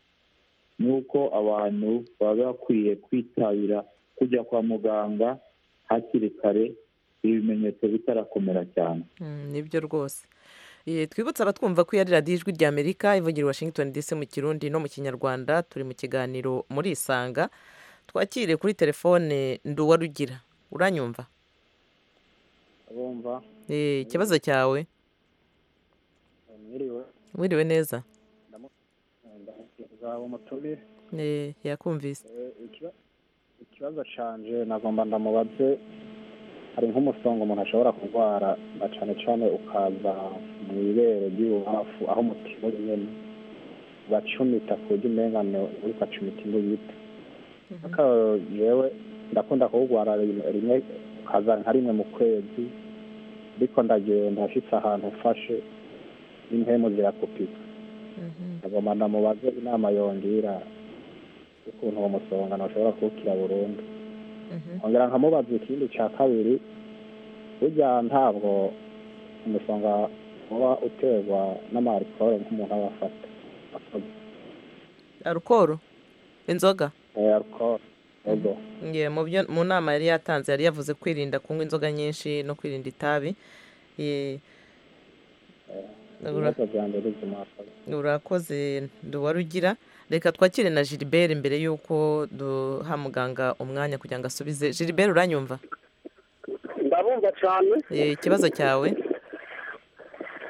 ni uko abantu baba bakwiye kwitabira kujya kwa muganga hakiri kare ibimenyetso bitarakomera cyane Mm, nibyo rwose Eh, twibutse abatwumva ko iya ari radiyo ijwi ry'amerika ivugira i washington dc mu kirundi no mu kinyarwanda turi mu kiganiro muri isanga twakire kuri telefone nduwarugira uranyumva bumva Eh, ikibazo cyawe mwiriwe wiriwe neza nzaba umutubi Eh, yakumvise Eh, ikiba- ikibazo canje nagomba ndamubaze hari nk'umusonga umuntu ashobora kurwara na cane cane ukaza mu ibere ry'ibubafu aho umutima uri nyene bacumita ku buryo umenga ni- uriko acumita imbugita ariko yewe ndakunda kuwugwara rimwe ukaza nka rimwe mu kwezi ariko ndagenda ashitse ahantu ufashe n'impemu zirakupika agomba ndamubaze inama yongera ukuntu uwo musongano ushobora kuwukira burundu ongera nkamubaza ikindi cya kabiri burya ntabwo umusonga uba uterwa n'amarikoro nk'umuntu aba afata arukoro inzoga arikoro ego Ye, mu byo mu nama yari yatanze yari yavuze kwirinda kunywa inzoga nyinshi no kwirinda itabi Ye, ura- ibibazo byanjye bizimakaza urakoze nduwarugira reka twakire na gilbert mbere y'uko duha muganga umwanya kugira ngo asubize gilbert uranyumva ndabumva cyane Ye, ikibazo cyawe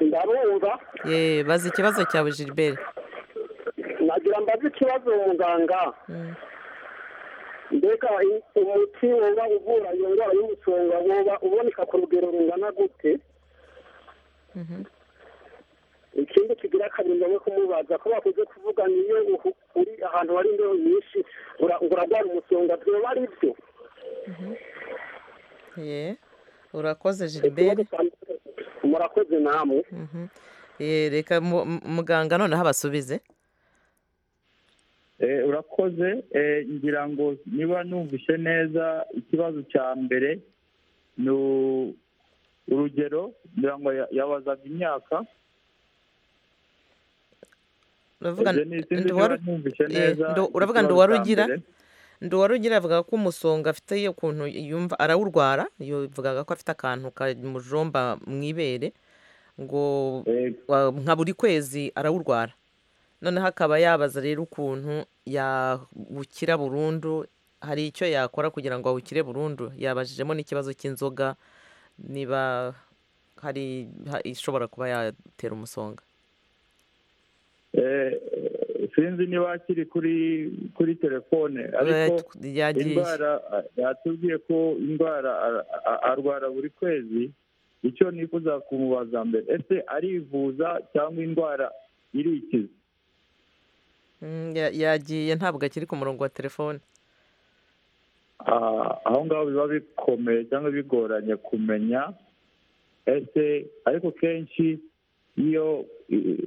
ndabumva Ye, bazi ikibazo cyawe gilbert nagira mbaze ikibazo muganga Mm. mbega i- umuti woba uvura iyo ndwara y'umusonga woba uboneka ku rugero rungana gute Mhm. ikindi kigira kabiri ngombwa kumubaza ko bakunze kuvuga niyo uhu- uri ahantu hari imbeho nyinshi ura- urarwara umusonga byoba ari byo Ye, urakoze Ikibazo gilbert cya- murakoze namwe Mhm. Ye, reka mu- mu- muganga noneho abasubize Eh, urakoze Eh, ngira ngo niba numvise neza ikibazo cya mbere ni u- urugero ngira ngo ya- yabazaga imyaka uravuga Ibyo ni- sinzi niba Nduwaru- numvise Ye, neza ndu- uravuga ikibazo ngo cya warugira mbere. nduwarugira avuga ko umusonga afite ukuntu yumva arawurwara yavugaga ko afite akantu kamujomba mu ibere ngo Eh, wa- nka buri kwezi arawurwara noneho akaba yabaza rero ukuntu yawukira burundu hari icyo yakora kugira ngo awukire burundu yabajijemo n'ikibazo cy'inzoga niba hari ha- ishobora kuba yatera umusonga eh, sinzi niba akiri kuri kuri telefone ariko yagiye indwara a- yatubwiye ko indwara a- a- arwara buri kwezi icyo nifuza kumubaza mbere ese arivuza cyangwa indwara irikiza Mm, ya- yagiye ntabwo akiri ku murongo wa telefone Ah, aho ngaho biba bikomeye cyangwa bigoranye kumenya ese ariko kenshi iyo eh,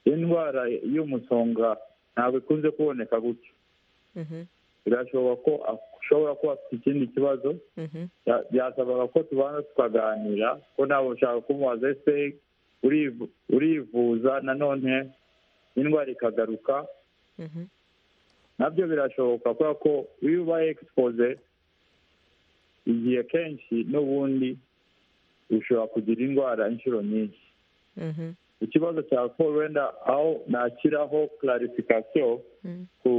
indwara y'umusonga ntabwo ikunze kuboneka gutyo Mhm, birashoboka ko ashobora kuba afite ikindi kibazo mhm. bya- byasabaga ko tubanza tukaganira ko ntabwo ushaka kumubaza ese urivu- urivuza nanone indwara ikagaruka Mhm. nabyo birashoboka kubera ko iyo ubaye egisipoze igihe kenshi n'ubundi ushobora kugira indwara inshuro nyinshi Mhm, ikibazo cya paul wenda aho nakiraho clarification mhm, ku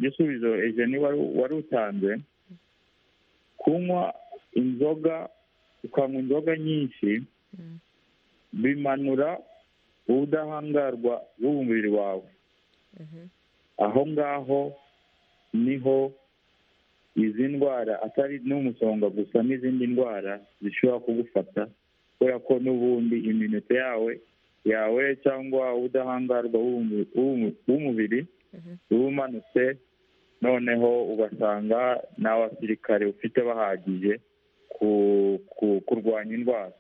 gisubizo ejeni wari wari utanze kunywa inzoga ukanywa inzoga nyinshi mhm. bimanura ubudahangarwa bw'umubiri wawe Mhm. aho ngaho niho izi ndwara atari n'umusonga gusa n'izindi ndwara zishobora kugufata kubera ko n'ubundi iminota yawe yawe cyangwa ubudahangarwa bw'umu- bw'umu- bw'umubiri Mhm. uba umanutse noneho ugasanga n'abasirikare ufite bahagije ku- ku- kurwanya indwara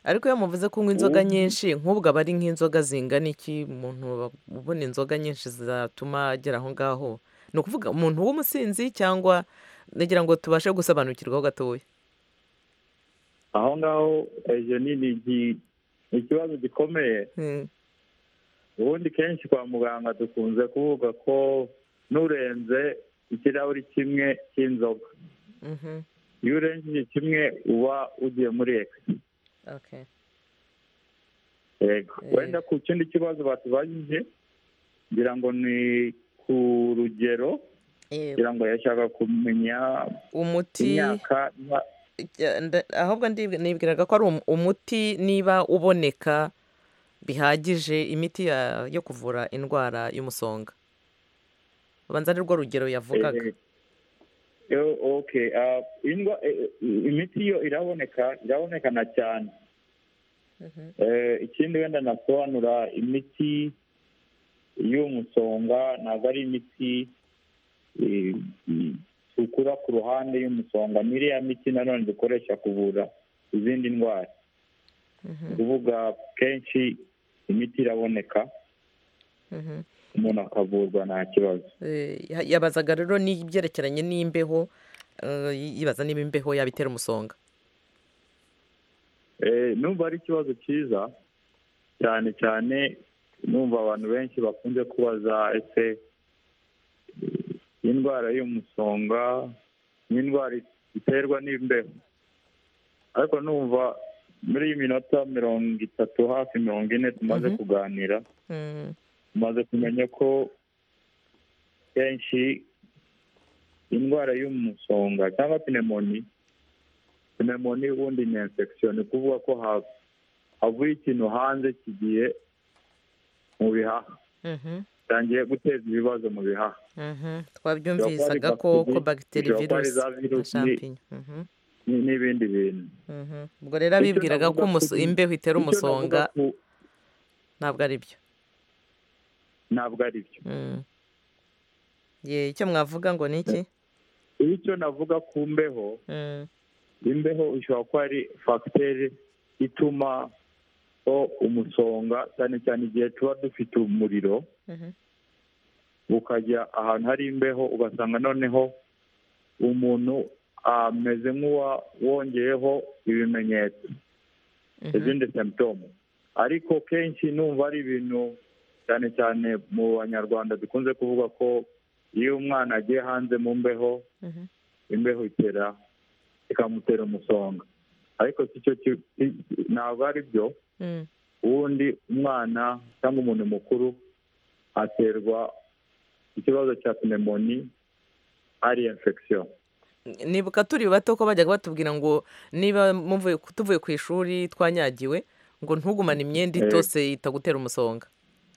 ariko iyo muvuze kunywa inzoga Ubu- nyinshi nk'ubwo aba ari nk'inzoga zingana iki umuntu aba- ubona inzoga nyinshi zatuma agera aho ngaho ni ukuvuga umuntu w'umusinzi cyangwa nagira ngo tubashe gusobanukirwaho gatoya aho ngaho ejeni ni iki- ni ikibazo gikomeye Mm, ubundi kenshi kwa muganga dukunze kuvuga ko n'urenze ikirahuri kimwe cy'inzoga mhm, iyo urengeje kimwe uba ugiye muri ekisi okay. yego Eh. wenda ku kindi kibazo batubajije ngira ngo ni ku rugero Eh, ngira ngo yashaka kumenya umuti imyaka niba- Ya, nda- ahubwo ndibwi- nibwiraga ko ari um- umuti niba uboneka bihagije imiti ya- yo kuvura indwara y'umusonga ubanza ari rwo rugero yavugaga Eh, yo- okay ah, indwa- eh, eh, imiti yo iraboneka irabonekana cyane Mhm, Eh, ikindi wenda nasobanura imiti y'umusonga ntabwo ari imiti dukura ku ruhande y'umusonga n'iriya miti nanone dukoresha kuvura izindi ndwara ni ukuvuga kenshi imiti iraboneka Mhm. umuntu akavurwa nta kibazo Eh, ya- yabazaga rero n'ibyerekeranye n'imbeho eh, yibaza niba imbeho yabitera umusonga Eh, numva ari ikibazo cyiza cyane cyane numva abantu benshi bakunze kubaza ese eh, indwara y'umusonga ni indwara iterwa n'imbeho ariko numva muri iyi minota mirongo itatu hafi mirongo ine tumaze Mhm. kuganira Mm, tumaze kumenya ko kenshi indwara y'umusonga cyangwa pinemoni pinemoni ubundi ni infection ni ukuvuga ko ha- havuye ikintu hanze kigiye mu bihaha mhm, bitangiye guteza ibibazo mu bihaha mhm. twabyumvisaga ko ko bagiteri Bishobora kuba ari virusi za na virusi shampinyo Mhm, ni- n'ibindi bintu mhm. ubwo rero Icyo abibwiraga ko navuga umuso- kuri- imbeho itera Icyo navuga umusonga ku- ntabwo ari byo ntabwo ari byo Mm. ye icyo mwavuga ngo ni iki iyo icyo navuga ku mbeho Mm, imbeho ishobora kuba ari fagiteri ituma ko umusonga cyane cyane igihe tuba dufite umuriro mhm, ukajya ahantu hari imbeho ugasanga noneho umuntu ameze nk'uwongeyeho ibimenyetso mhm. izindi semptome ariko kenshi numva ari ibintu cyane cyane mu banyarwanda dukunze kuvuga ko iyo umwana agiye hanze mu mbeho Mhm. imbeho itera ikamutera umusonga ariko si cyo ki- si- ntabwo ari byo Mm, ubundi umwana cyangwa umuntu mukuru aterwa ikibazo cya pneumonia ari infection nibuka turi bato ko bajyaga batubwira ngo niba muvuye tuvuye ku ishuri twanyagiwe ngo ntugumane imyenda Eh. itose itagutera umusonga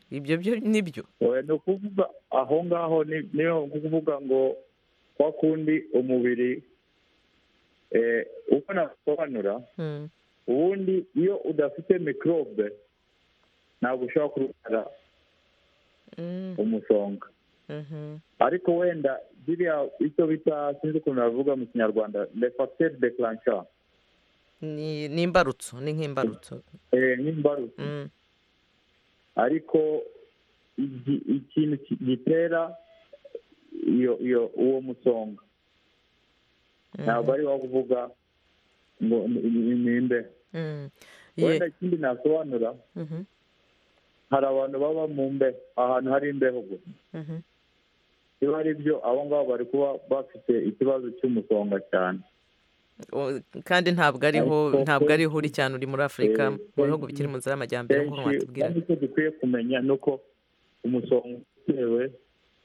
ibyo byo ni byo Oya, ni ukuvuga aho ngaho ni- ni ukuvuga ngo kwa kundi umubiri eh, uko nasobanura Mm, ubundi iyo udafite mikorobe ntabwo ushobora kurwara mm, umusonga mhm, ariko wenda biriya icyo bita sinzi ukuntu bavuga mu kinyarwanda le facteur déclencheur ni ni imbarutso ni nk'imbarutso eh, nk'imbarutso Mm, ariko igi- ikintu ki- gitera iyo iyo uwo musonga mhm, ntabwo ari wo kuvuga ngo ni- ni- ni imbeho mm. Ye, wenda ikindi nasobanura mhm, hari abantu baba mu mbeho ahantu hari imbeho gusa mhm, iyo ari byo abo ngabo bari kuba bafite ikibazo cy'umusonga cyane o- kandi ntabwo ariho Ariko ntabwo ariho uri cyane uri muri afurika Eh, mu bihugu bikiri mu nzira y'amajyambere nk'uko kenshi kandi mwatubwiraga icyo dukwiye kumenya ni uko umusonga utewe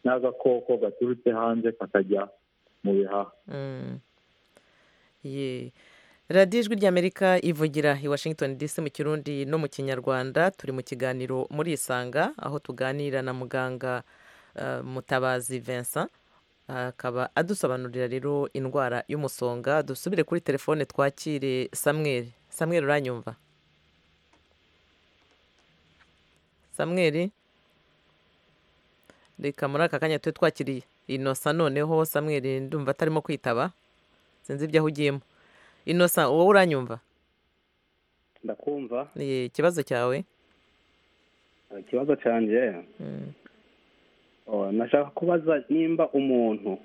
n'agakoko gaturutse hanze kakajya mu bihaha Mm. Ye. radiyo ijwi ry'amerika ivugira i washington dc mu kirundi no mu kinyarwanda turi mu kiganiro muri isanga aho tuganira na muganga eh, mutabazi vincent akaba adusobanurira rero indwara y'umusonga dusubire kuri telefone twakire samuel samuel uranyumva samuel reka muri aka kanya tube twakiriye inosa noneho samuel ndumva atarimo kwitaba sinzi ibyo ahugiyemo inosa wowe uranyumva ndakumva Ye, ikibazo cyawe ikibazo cyanjye Mm, oh, nashaka kubaza nimba umuntu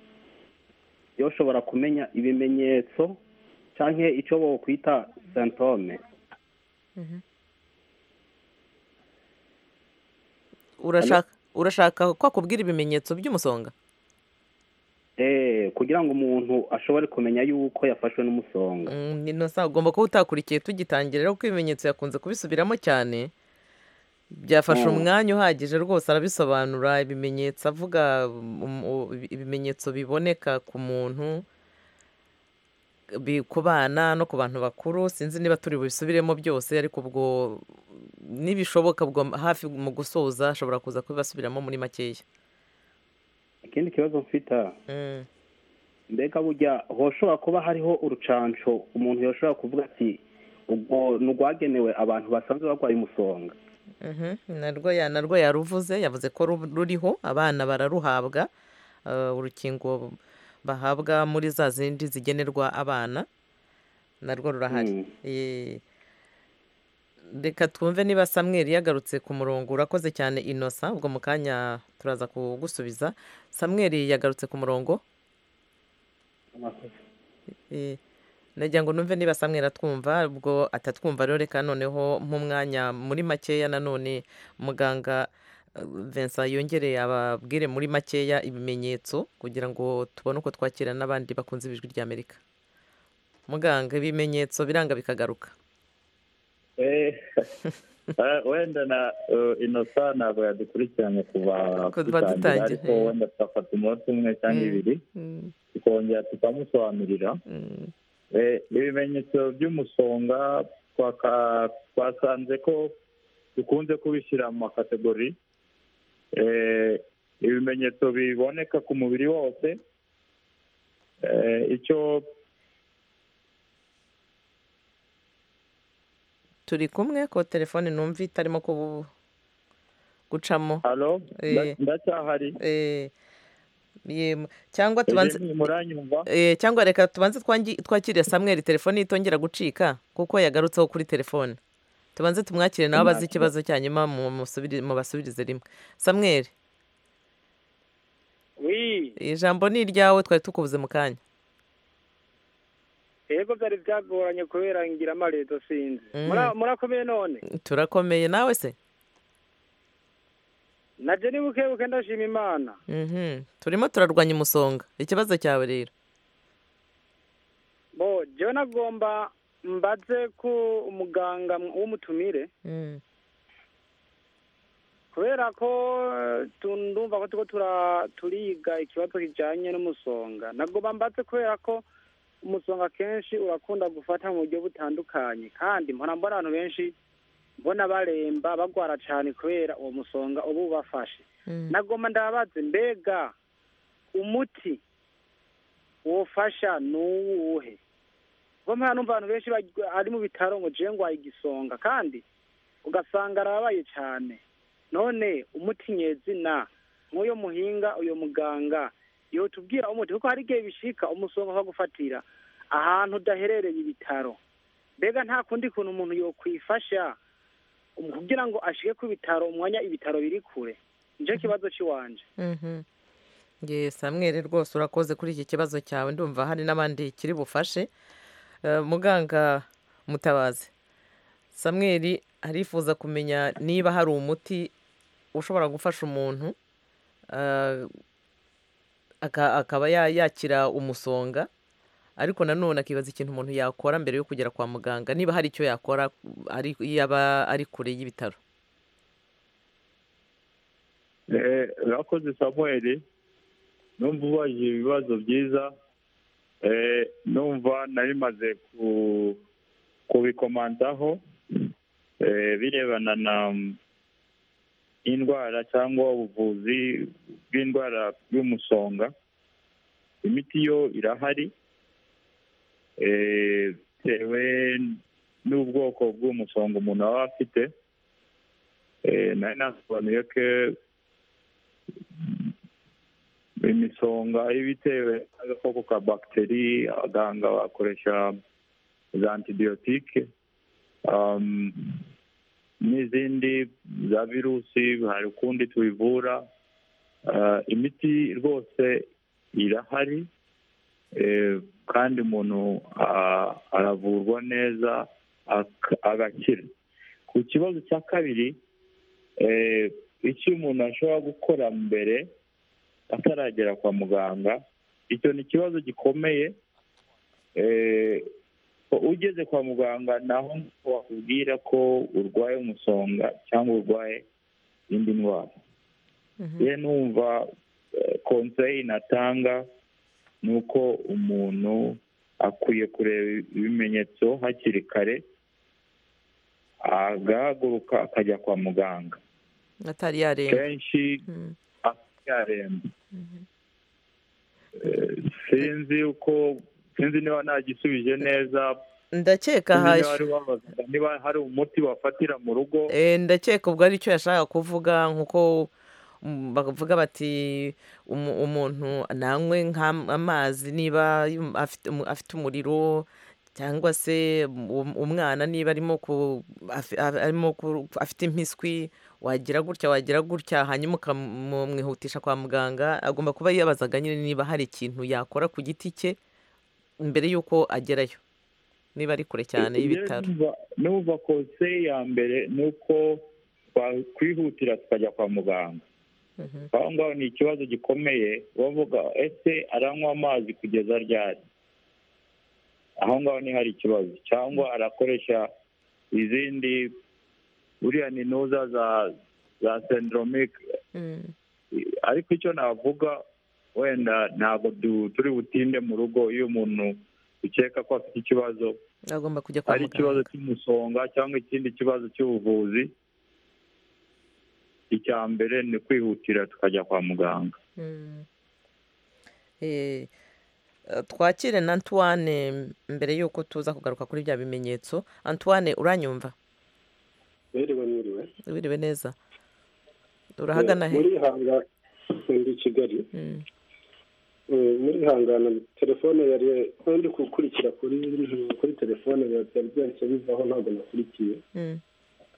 yoshobora kumenya ibimenyetso cyangwa icyo bokwita santome urashaka urashaka ko akubwira ibimenyetso by'umusonga eh kugira ngo umuntu ashobore kumenya yuko yafashwe n'umusonga Mm, inosa ugomba kuba utakurikiye tugitangira rero kuko ibimenyetso yakunze kubisubiramo cyane byafashe Mm. umwanya uhagije rwose arabisobanura ibimenyetso avuga um, u- ibimenyetso biboneka ku muntu bi- ku bana no ku bantu bakuru sinzi niba turi busubiremo byose ariko ubwo nibishoboka ubwo hafi mu gusoza ashobora kuza kubibasubiramo muri makeya ikindi kibazo mfite Mm. mbega burya hoshobora kuba hariho urucanco umuntu yoshobora kuvuga ati ubwo ni urwagenewe abantu basanzwe barwaye umusonga Mhm, narwo ya narwo yaruvuze yavuze ko ru- ruriho abana bararuhabwa eh, urukingo bahabwa muri za zindi zigenerwa abana narwo rurahari Eh, reka twumve niba samweli yagarutse ku murongo urakoze cyane inosa ubwo mu kanya turaza kugusubiza samweli yagarutse ku murongo Eh, nagira ngo numve niba samweli atwumva ubwo atatwumva rero reka noneho nk'umwanya muri makeya nanone muganga eh, Vincent yongere ababwire muri makeya ibimenyetso kugira ngo tubone uko twakira n'abandi bakunze ijwi ry'amerika muganga ibimenyetso biranga bikagaruka Eh, eh, wenda na eh, inosa ntabwo yadukurikiranye kuva Kuva dutangira dutangira, ariko eh. wenda twafata umunsi umwe cyangwa Mm. ibiri Mm, tukongera tukamusobanurira mm, Eh, ibimenyetso by'umusonga twaka- twasanze ko dukunze kubishyira mu makategori Eh, ibimenyetso biboneka ku mubiri wose Eh, icyo turi kumwe ko telefone numva itarimo kubu- gucamo halo Eh. nda- ndacyahari Eh, yem- cyangwa tubanze Ejeni, muranyumva Eh, cyangwa reka tubanze twangi- twakire samweli telefone itongera gucika kuko yagarutseho kuri telefone tubanze tumwakire nawe abaze Nta ikibazo cya nyuma mu- musubiri- mubasubirize rimwe samweli wi ijambo ni iryawe twari tukubuze mu kanya ego byari byagoranye kubera ngira amaredo sinzi Mm. Mura- murakomeye none turakomeye nawe se naje ni buke buke ndashima imana Mhm. turimo turarwanya umusonga ikibazo cyawe rero bo jewe nagomba mbaze ku umuganga w'umutumire Mm. kubera ko eh, tu- ndumva ko turiko tura- turiga ikibazo kijanye n'umusonga nagomba mbaze kubera ko umusonga kenshi urakunda gufata mu buryo butandukanye kandi mpora mbona abantu benshi mbona baremba bagwara cane kubera uwo musonga uba ubafashe Mm. nagomba ndababaze mbega umuti wofasha nuwuhe kuko mpera numva abantu benshi baj- ari mu bitaro ngo jewe ngwaye igisonga kandi ugasanga arabaye cyane none umuti nyezina nk'uyo muhinga uyo muganga yotubwira umuti kuko hari igihe bishika umusonga ukagufatira ahantu udaherereye ibitaro mbega nta kundi kuntu umuntu yokwifasha um, kugira ngo ashike ku bitaro umwanya ibitaro biri kure nicyo kibazo cy'iwanje Mhm. Ye Samuel rwose urakoze kuri iki kibazo cyawe ndumva hari n'abandi kiri bufashe Eh, muganga mutabazi Samuel arifuza kumenya niba hari umuti ushobora gufasha umuntu eh, aka- akaba ya- yakira umusonga ariko nanone akibaza ikintu umuntu yakora mbere yo kugera kwa muganga niba hari icyo yakora ari- yaba ari kure y'ibitaro Eh, urakoze samuel numva ubajije ibibazo byiza Eh, numva nari maze ku- kubikomandaho Eh, birebana na mm, indwara cyangwa ubuvuzi bw'indwara y'umusonga imiti yo irahari Eh, bitewe n'ubwoko bw'umusonga umuntu aba afite Eh, nari nasobanuye ko imisonga ibitewe n'agakoko ka bagiteri abaganga bakoresha za antibiyotike um, n'izindi za virusi hari ukundi tubivura Uh, imiti rwose irahari Eh, kandi umuntu ah, aravurwa neza ak- agakira ku kibazo cya kabiri eh, icyo umuntu ashobora gukora mbere ataragera kwa muganga icyo ni ikibazo gikomeye Eh, ugeze kwa muganga naho wakubwira ko urwaye umusonga cyangwa urwaye indi ndwara Mhm. ye numva eh, konseyi natanga ni uko umuntu akwiye kureba ibimenyetso hakiri kare agahaguruka akajya kwa muganga atari yaremba kenshi Mm. yaremba Eh, sinzi uko sinzi niba ntagisubije neza ndakeka sinzi niba haje hari uwabazaga niba hari umuti wafatira mu rugo Eh, ndakeka ubwo ari cyo yashakaga kuvuga nk'uko mm, bavuga bati "Umu- umuntu nanywe nk'amazi niba yum- afite umu- afite umuriro cyangwa se um- umwana niba arimo ku afi- a- arimo ku- afite impiswi wagira gutya wagira gutya hanyuma ukamwihutisha kwa muganga agomba kuba yibazaga nyine niba hari ikintu yakora ku giti cye mbere y'uko agerayo niba ari kure cyane y'ibitaro n'uva konseye ya mbere ni uko twakwihutira tukajya kwa muganga Mhm. aho ngaho ni ikibazo gikomeye bavuga ese aranywa amazi kugeza ryari aho ngaho ni hari ikibazo cyangwa arakoresha izindi buriya ni ntuza za za senderomike Mm. ariko icyo navuga wenda ntabwo du- turi butinde mu rugo iyo umuntu ukeka ko afite ikibazo agomba kujya kwa ari ikibazo muganga cy'umusonga cyangwa ikindi kibazo cy'ubuvuzi icya mbere ni kwihutira tukajya kwa muganga Mm. Eh, eh, twakire na antoine mbere y'uko tuza kugaruka kuri bya bimenyetso antoine uranyumva mwiriwe mwiriwe wiriwe neza urahagana he murihanga ndi i kigali Mm. Eh, murihangana telefone yari aho ndi gukurikira kuri kuri telefone yari byari byahise bivaho ntabwo nakurikiye Mm.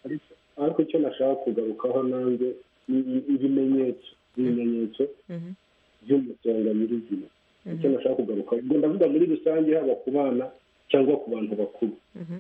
ariko ariko icyo nashaka kugarukaho nanjye ni i- ibimenyetso ibimenyetso Mhm. by'umusonga nyirizina icyo nashaka kugarukaho ubwo ndavuga muri rusange haba ku bana cyangwa ku bantu bakuru Mhm.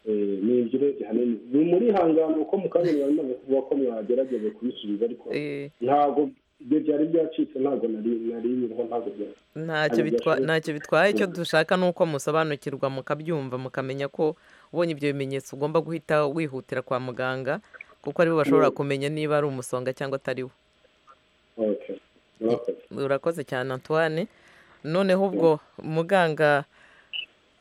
Eh, ni ibyo urebye hanini ni muri hangana uko mu kanya mwari mumaze kuvuga ko mwagerageza kubisubiza ariko Eh, ntabwo ibyo byari byacitse ntabwo nari nari nyiriho ntabwo byari ntacyo bitwa- ntacyo bitwaye icyo dushaka ni uko musobanukirwa mukabyumva mukamenya ko ubonye ibyo bimenyetso ugomba guhita wihutira kwa muganga kuko aribo bashobora kumenya niba ari umusonga cyangwa atariwo okay murakoze urakoze cyane antoine noneho ubwo muganga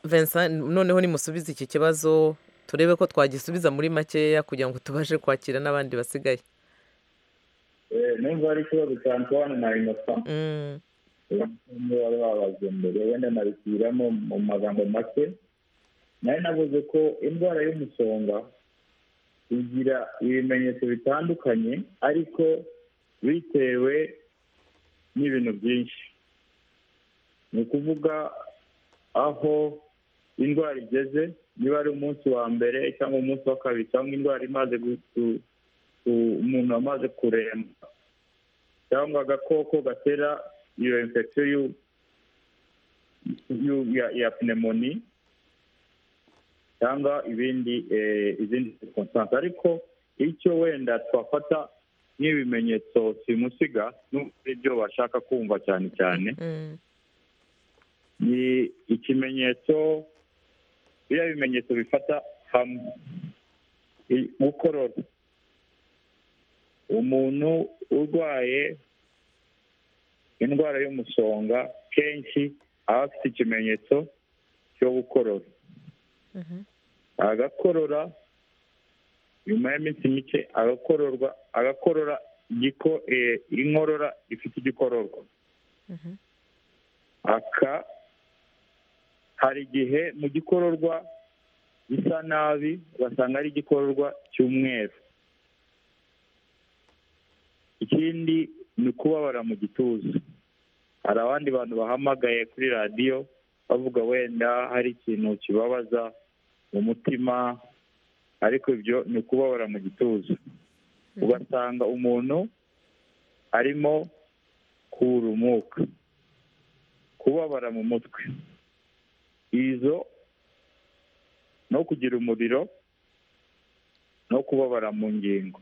Vincent noneho nimusubize iki kibazo turebe ko twagisubiza muri makeya kugira ngo tubashe kwakira n'abandi basigaye niba ari ikibazo cya antoine na innocent Mm, niba wari wabaze mbere wenda nabisubiramo mu magambo make nari navuze ko indwara y'umusonga igira ibimenyetso bitandukanye ariko bitewe n'ibintu byinshi ni ukuvuga aho indwara igeze niba ari umunsi wa mbere cyangwa umunsi wa kabiri cyangwa indwara imaze gu- ku- ku- umuntu amaze kuremba cyangwa agakoko gatera iyo infection y'u- y'u- ya- ya pneumoni cyangwa ibindi eh, izindi circumstance ariko icyo wenda twafata nk'ibimenyetso simusiga n'uko ari byo bashaka kumva cyane cyane mm, ni ikimenyetso biriya bimenyetso bifata hamwe I- gukorora umuntu urwaye indwara y'umusonga kenshi aba afite ikimenyetso cyo gukorora mhm, agakorora nyuma y'iminsi mike agakororwa agakorora igiko eh, inkorora ifite igikororwa mhm, aka hari igihe mu gikororwa gisa nabi ugasanga ari igikororwa cy'umweru ikindi ni ukubabara mu gituza hari abandi bantu bahamagaye kuri radiyo bavuga wenda hari ikintu kibabaza mu mutima ariko ibyo ni ukubabara mu gituza ugasanga umuntu arimo kurumuka kubabara mu mutwe izo no kugira umuriro no kubabara mu ngingo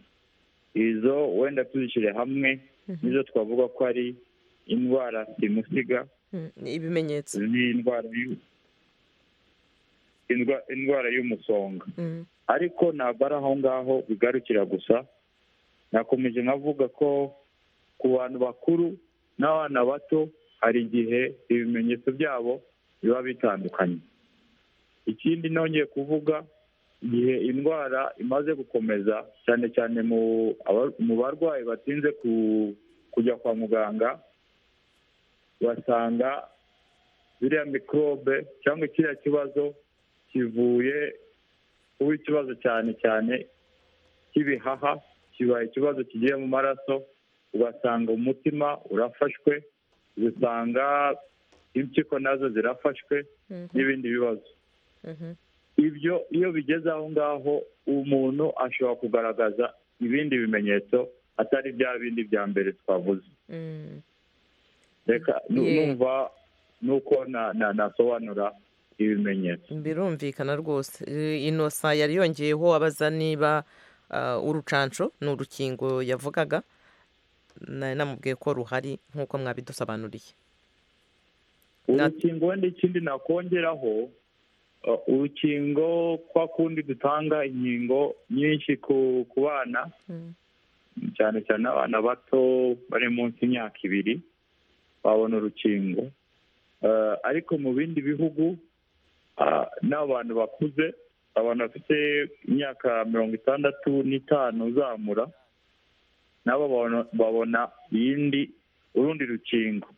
izo wenda tuzishyire hamwe Mhm. nizo twavuga ko ari indwara simusiga mm, ni ibimenyetso n'indwara y'u- indwa- indwara y'umusonga Mm, ariko ntabwo ari aho ngaho bigarukira gusa nakomeje nkavuga ko ku bantu bakuru n'abana bato hari igihe ibimenyetso byabo biba bitandukanye ikindi nongeye kuvuga igihe indwara imaze gukomeza cyane cyane mu aba- mu barwayi batinze ku- kujya kwa muganga basanga biriya mikorobe cyangwa kiriya kibazo kivuye kuba ikibazo cyane cyane cy'ibihaha kiba ikibazo kigiye mu maraso ugasanga umutima urafashwe ugasanga impyiko nazo zirafashwe n'ibindi bibazo ibyo iyo bigeze aho ngaho umuntu ashobora kugaragaza ibindi bimenyetso atari bya bindi bya mbere twavuze reka nu- Yeah. numva nuko na- na- nasobanura ibimenyetso birumvikana rwose Eh, inosa yari yongeyeho abaza niba ah, urucanco ni urukingo yavugaga nari namubwiye ko ruhari nk'uko mwabidusobanuriye urukingo wenda ikindi nakongeraho uh, urukingo kwa kundi dutanga inkingo nyinshi ku ku bana cyane cyane abana bato bari munsi y'imyaka ibiri babona urukingo Eh, ariko mu bindi bihugu ah, n'abantu bakuze abantu bafite imyaka mirongo itandatu n'itanu uzamura nabo babona- babona iyindi urundi rukingo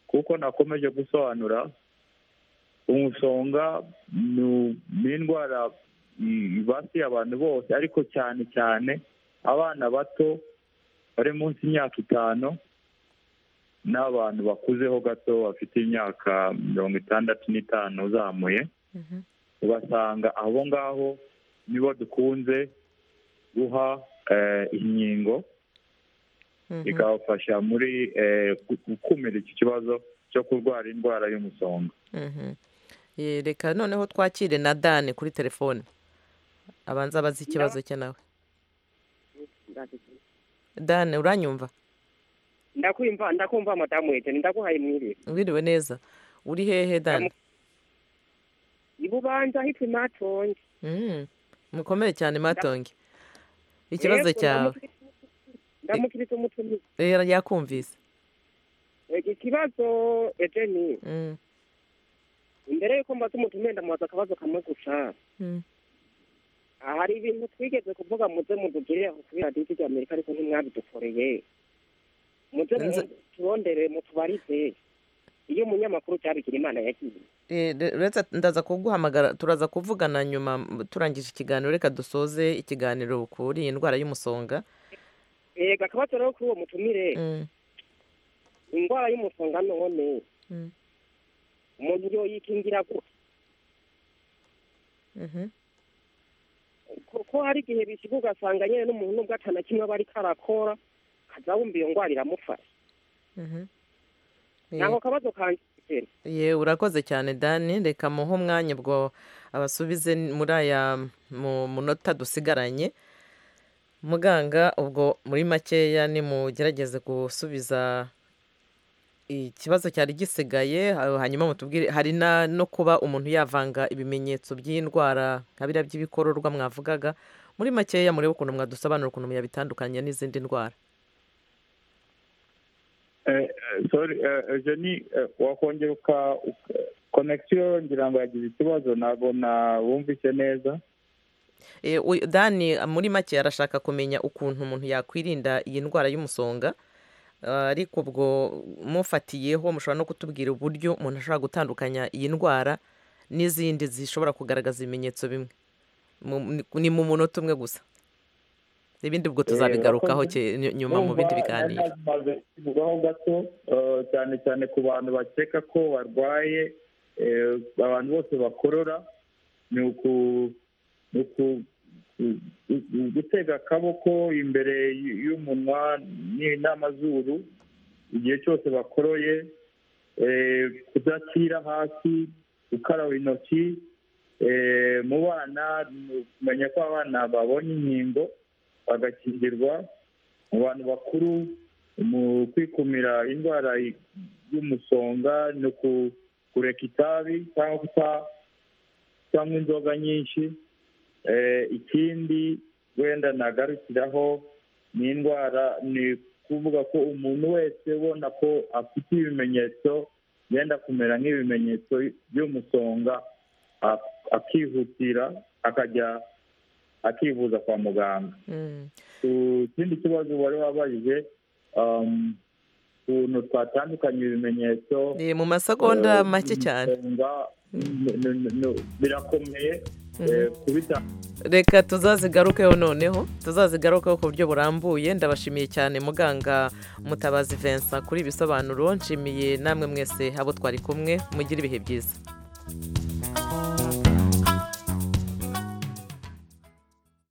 kuko nakomeje gusobanura umusonga ni- ni indwara i- ibasiye abantu bose ariko cyane cyane abana bato bari munsi y'imyaka itanu n'abantu bakuzeho gato bafite imyaka mirongo itandatu n'itanu uzamuye ugasanga abo ngaho nibo dukunze guha eh, inkingo bikabafasha muri eh, gu- gukumira iki kibazo cyo kurwara indwara y'umusonga Mhm. Eh, reka noneho twakire na dani kuri telefone abanza abaza ikibazo cye nawe dani uranyumva ndakumva ndakumva madamu wete ndaguhaye mwiriwe wiriwe neza uri hehe dani ibubanza hitwa imatonge Mm, mukomere cyane matonge ikibazo cyawe ndamukiriza umutumizi Eh, yakumvise ikibazo ejeni Mm, imbere yuko mbaza umutumizi ndamubaza akabazo kamwe gusa mm. Ah, hari ibintu twigeze kuvuga muze mudugirire aho kuri radiyo rya amerika ariko ntimwabidukoreye muze Nza- mu- turondere mutubarize iyo umunyamakuru cyabigira imana yagiye Eh, re- uretse ndaza kuguhamagara turaza kuvugana nyuma m- turangije ikiganiro reka dusoze ikiganiro kuri iyi ndwara y'umusonga yego akabazo rero kuri uwo mutumire Mm, indwara y'umusonga none mm, umuntu yoyikingira gute mhm. kuko hari igihe bishyirwa ugasanga nyine n'umuntu n'ubwo atana kimwe aba ariko arakora kaza wumva iyo ndwara iramufasha Mhm. ntabwo akabazo kanjye ye urakoze cyane dani reka muhe umwanya ubwo abasubize muri aya mu munota dusigaranye muganga ubwo muri makeya nimugerageze gusubiza ikibazo cyari gisigaye ha- hanyuma mutubwire hari na no kuba umuntu yavanga ibimenyetso by'iyi ndwara nka biriya by'ibikororwa mwavugaga muri makeya murebe ukuntu mwadusobanura ukuntu muyabitandukanya n'izindi ndwara Eh, eh, sorry eh, eugenie eh, wakongera uka uka- connection ngira ngo yagize ikibazo ntabwo nabumvise neza Eh, uyu- dani muri make arashaka kumenya ukuntu umuntu yakwirinda iyi ndwara y'umusonga Ah, ariko ubwo mufatiyeho mushobora no kutubwira uburyo umuntu ashobora gutandukanya iyi ndwara n'izindi zishobora kugaragaza ibimenyetso bimwe Mu- ni- ni mu munota umwe gusa ibindi ubwo Eh, tuzabigarukaho urakoze. ke- ny- nyuma mu bindi Numva biganiro nari maze kubivugaho gato eh, cyane cyane ku bantu bakeka ko barwaye eh, abantu bose bakorora ni uku- ni uku- u- u- u- gutega akaboko imbere y- y'umunwa ni- n'amazuru igihe cyose bakoroye eh, kudashyira hasi gukaraba intoki eh, mu bana ni ukumenya ko abana babonye inkingo bagakingirwa mu bantu bakuru mu kwikumira indwara y- y'umusonga ni uku- kureka itabi cyangwa kuta- cyangwa inzoga nyinshi Eh, ikindi wenda nagarukiraho ni indwara ni kuvuga ko umuntu wese ubona ko afite ibimenyetso yenda kumera nk'ibimenyetso by'umusonga ak- akihutira akajya akivuza kwa muganga Mm. ku kindi kibazo wari wabajije um, ukuntu twatandukanye ibimenyetso Eh, mu masegonda eh, make cyane umusonga, n- n- n- birakomeye reka tuzazigarukeho noneho tuzazigarukeho ku buryo burambuye ndabashimiye cyane muganga mutabazi vincent kuri ibisobanuro nshimiye namwe mwese abo twari kumwe mugire ibihe byiza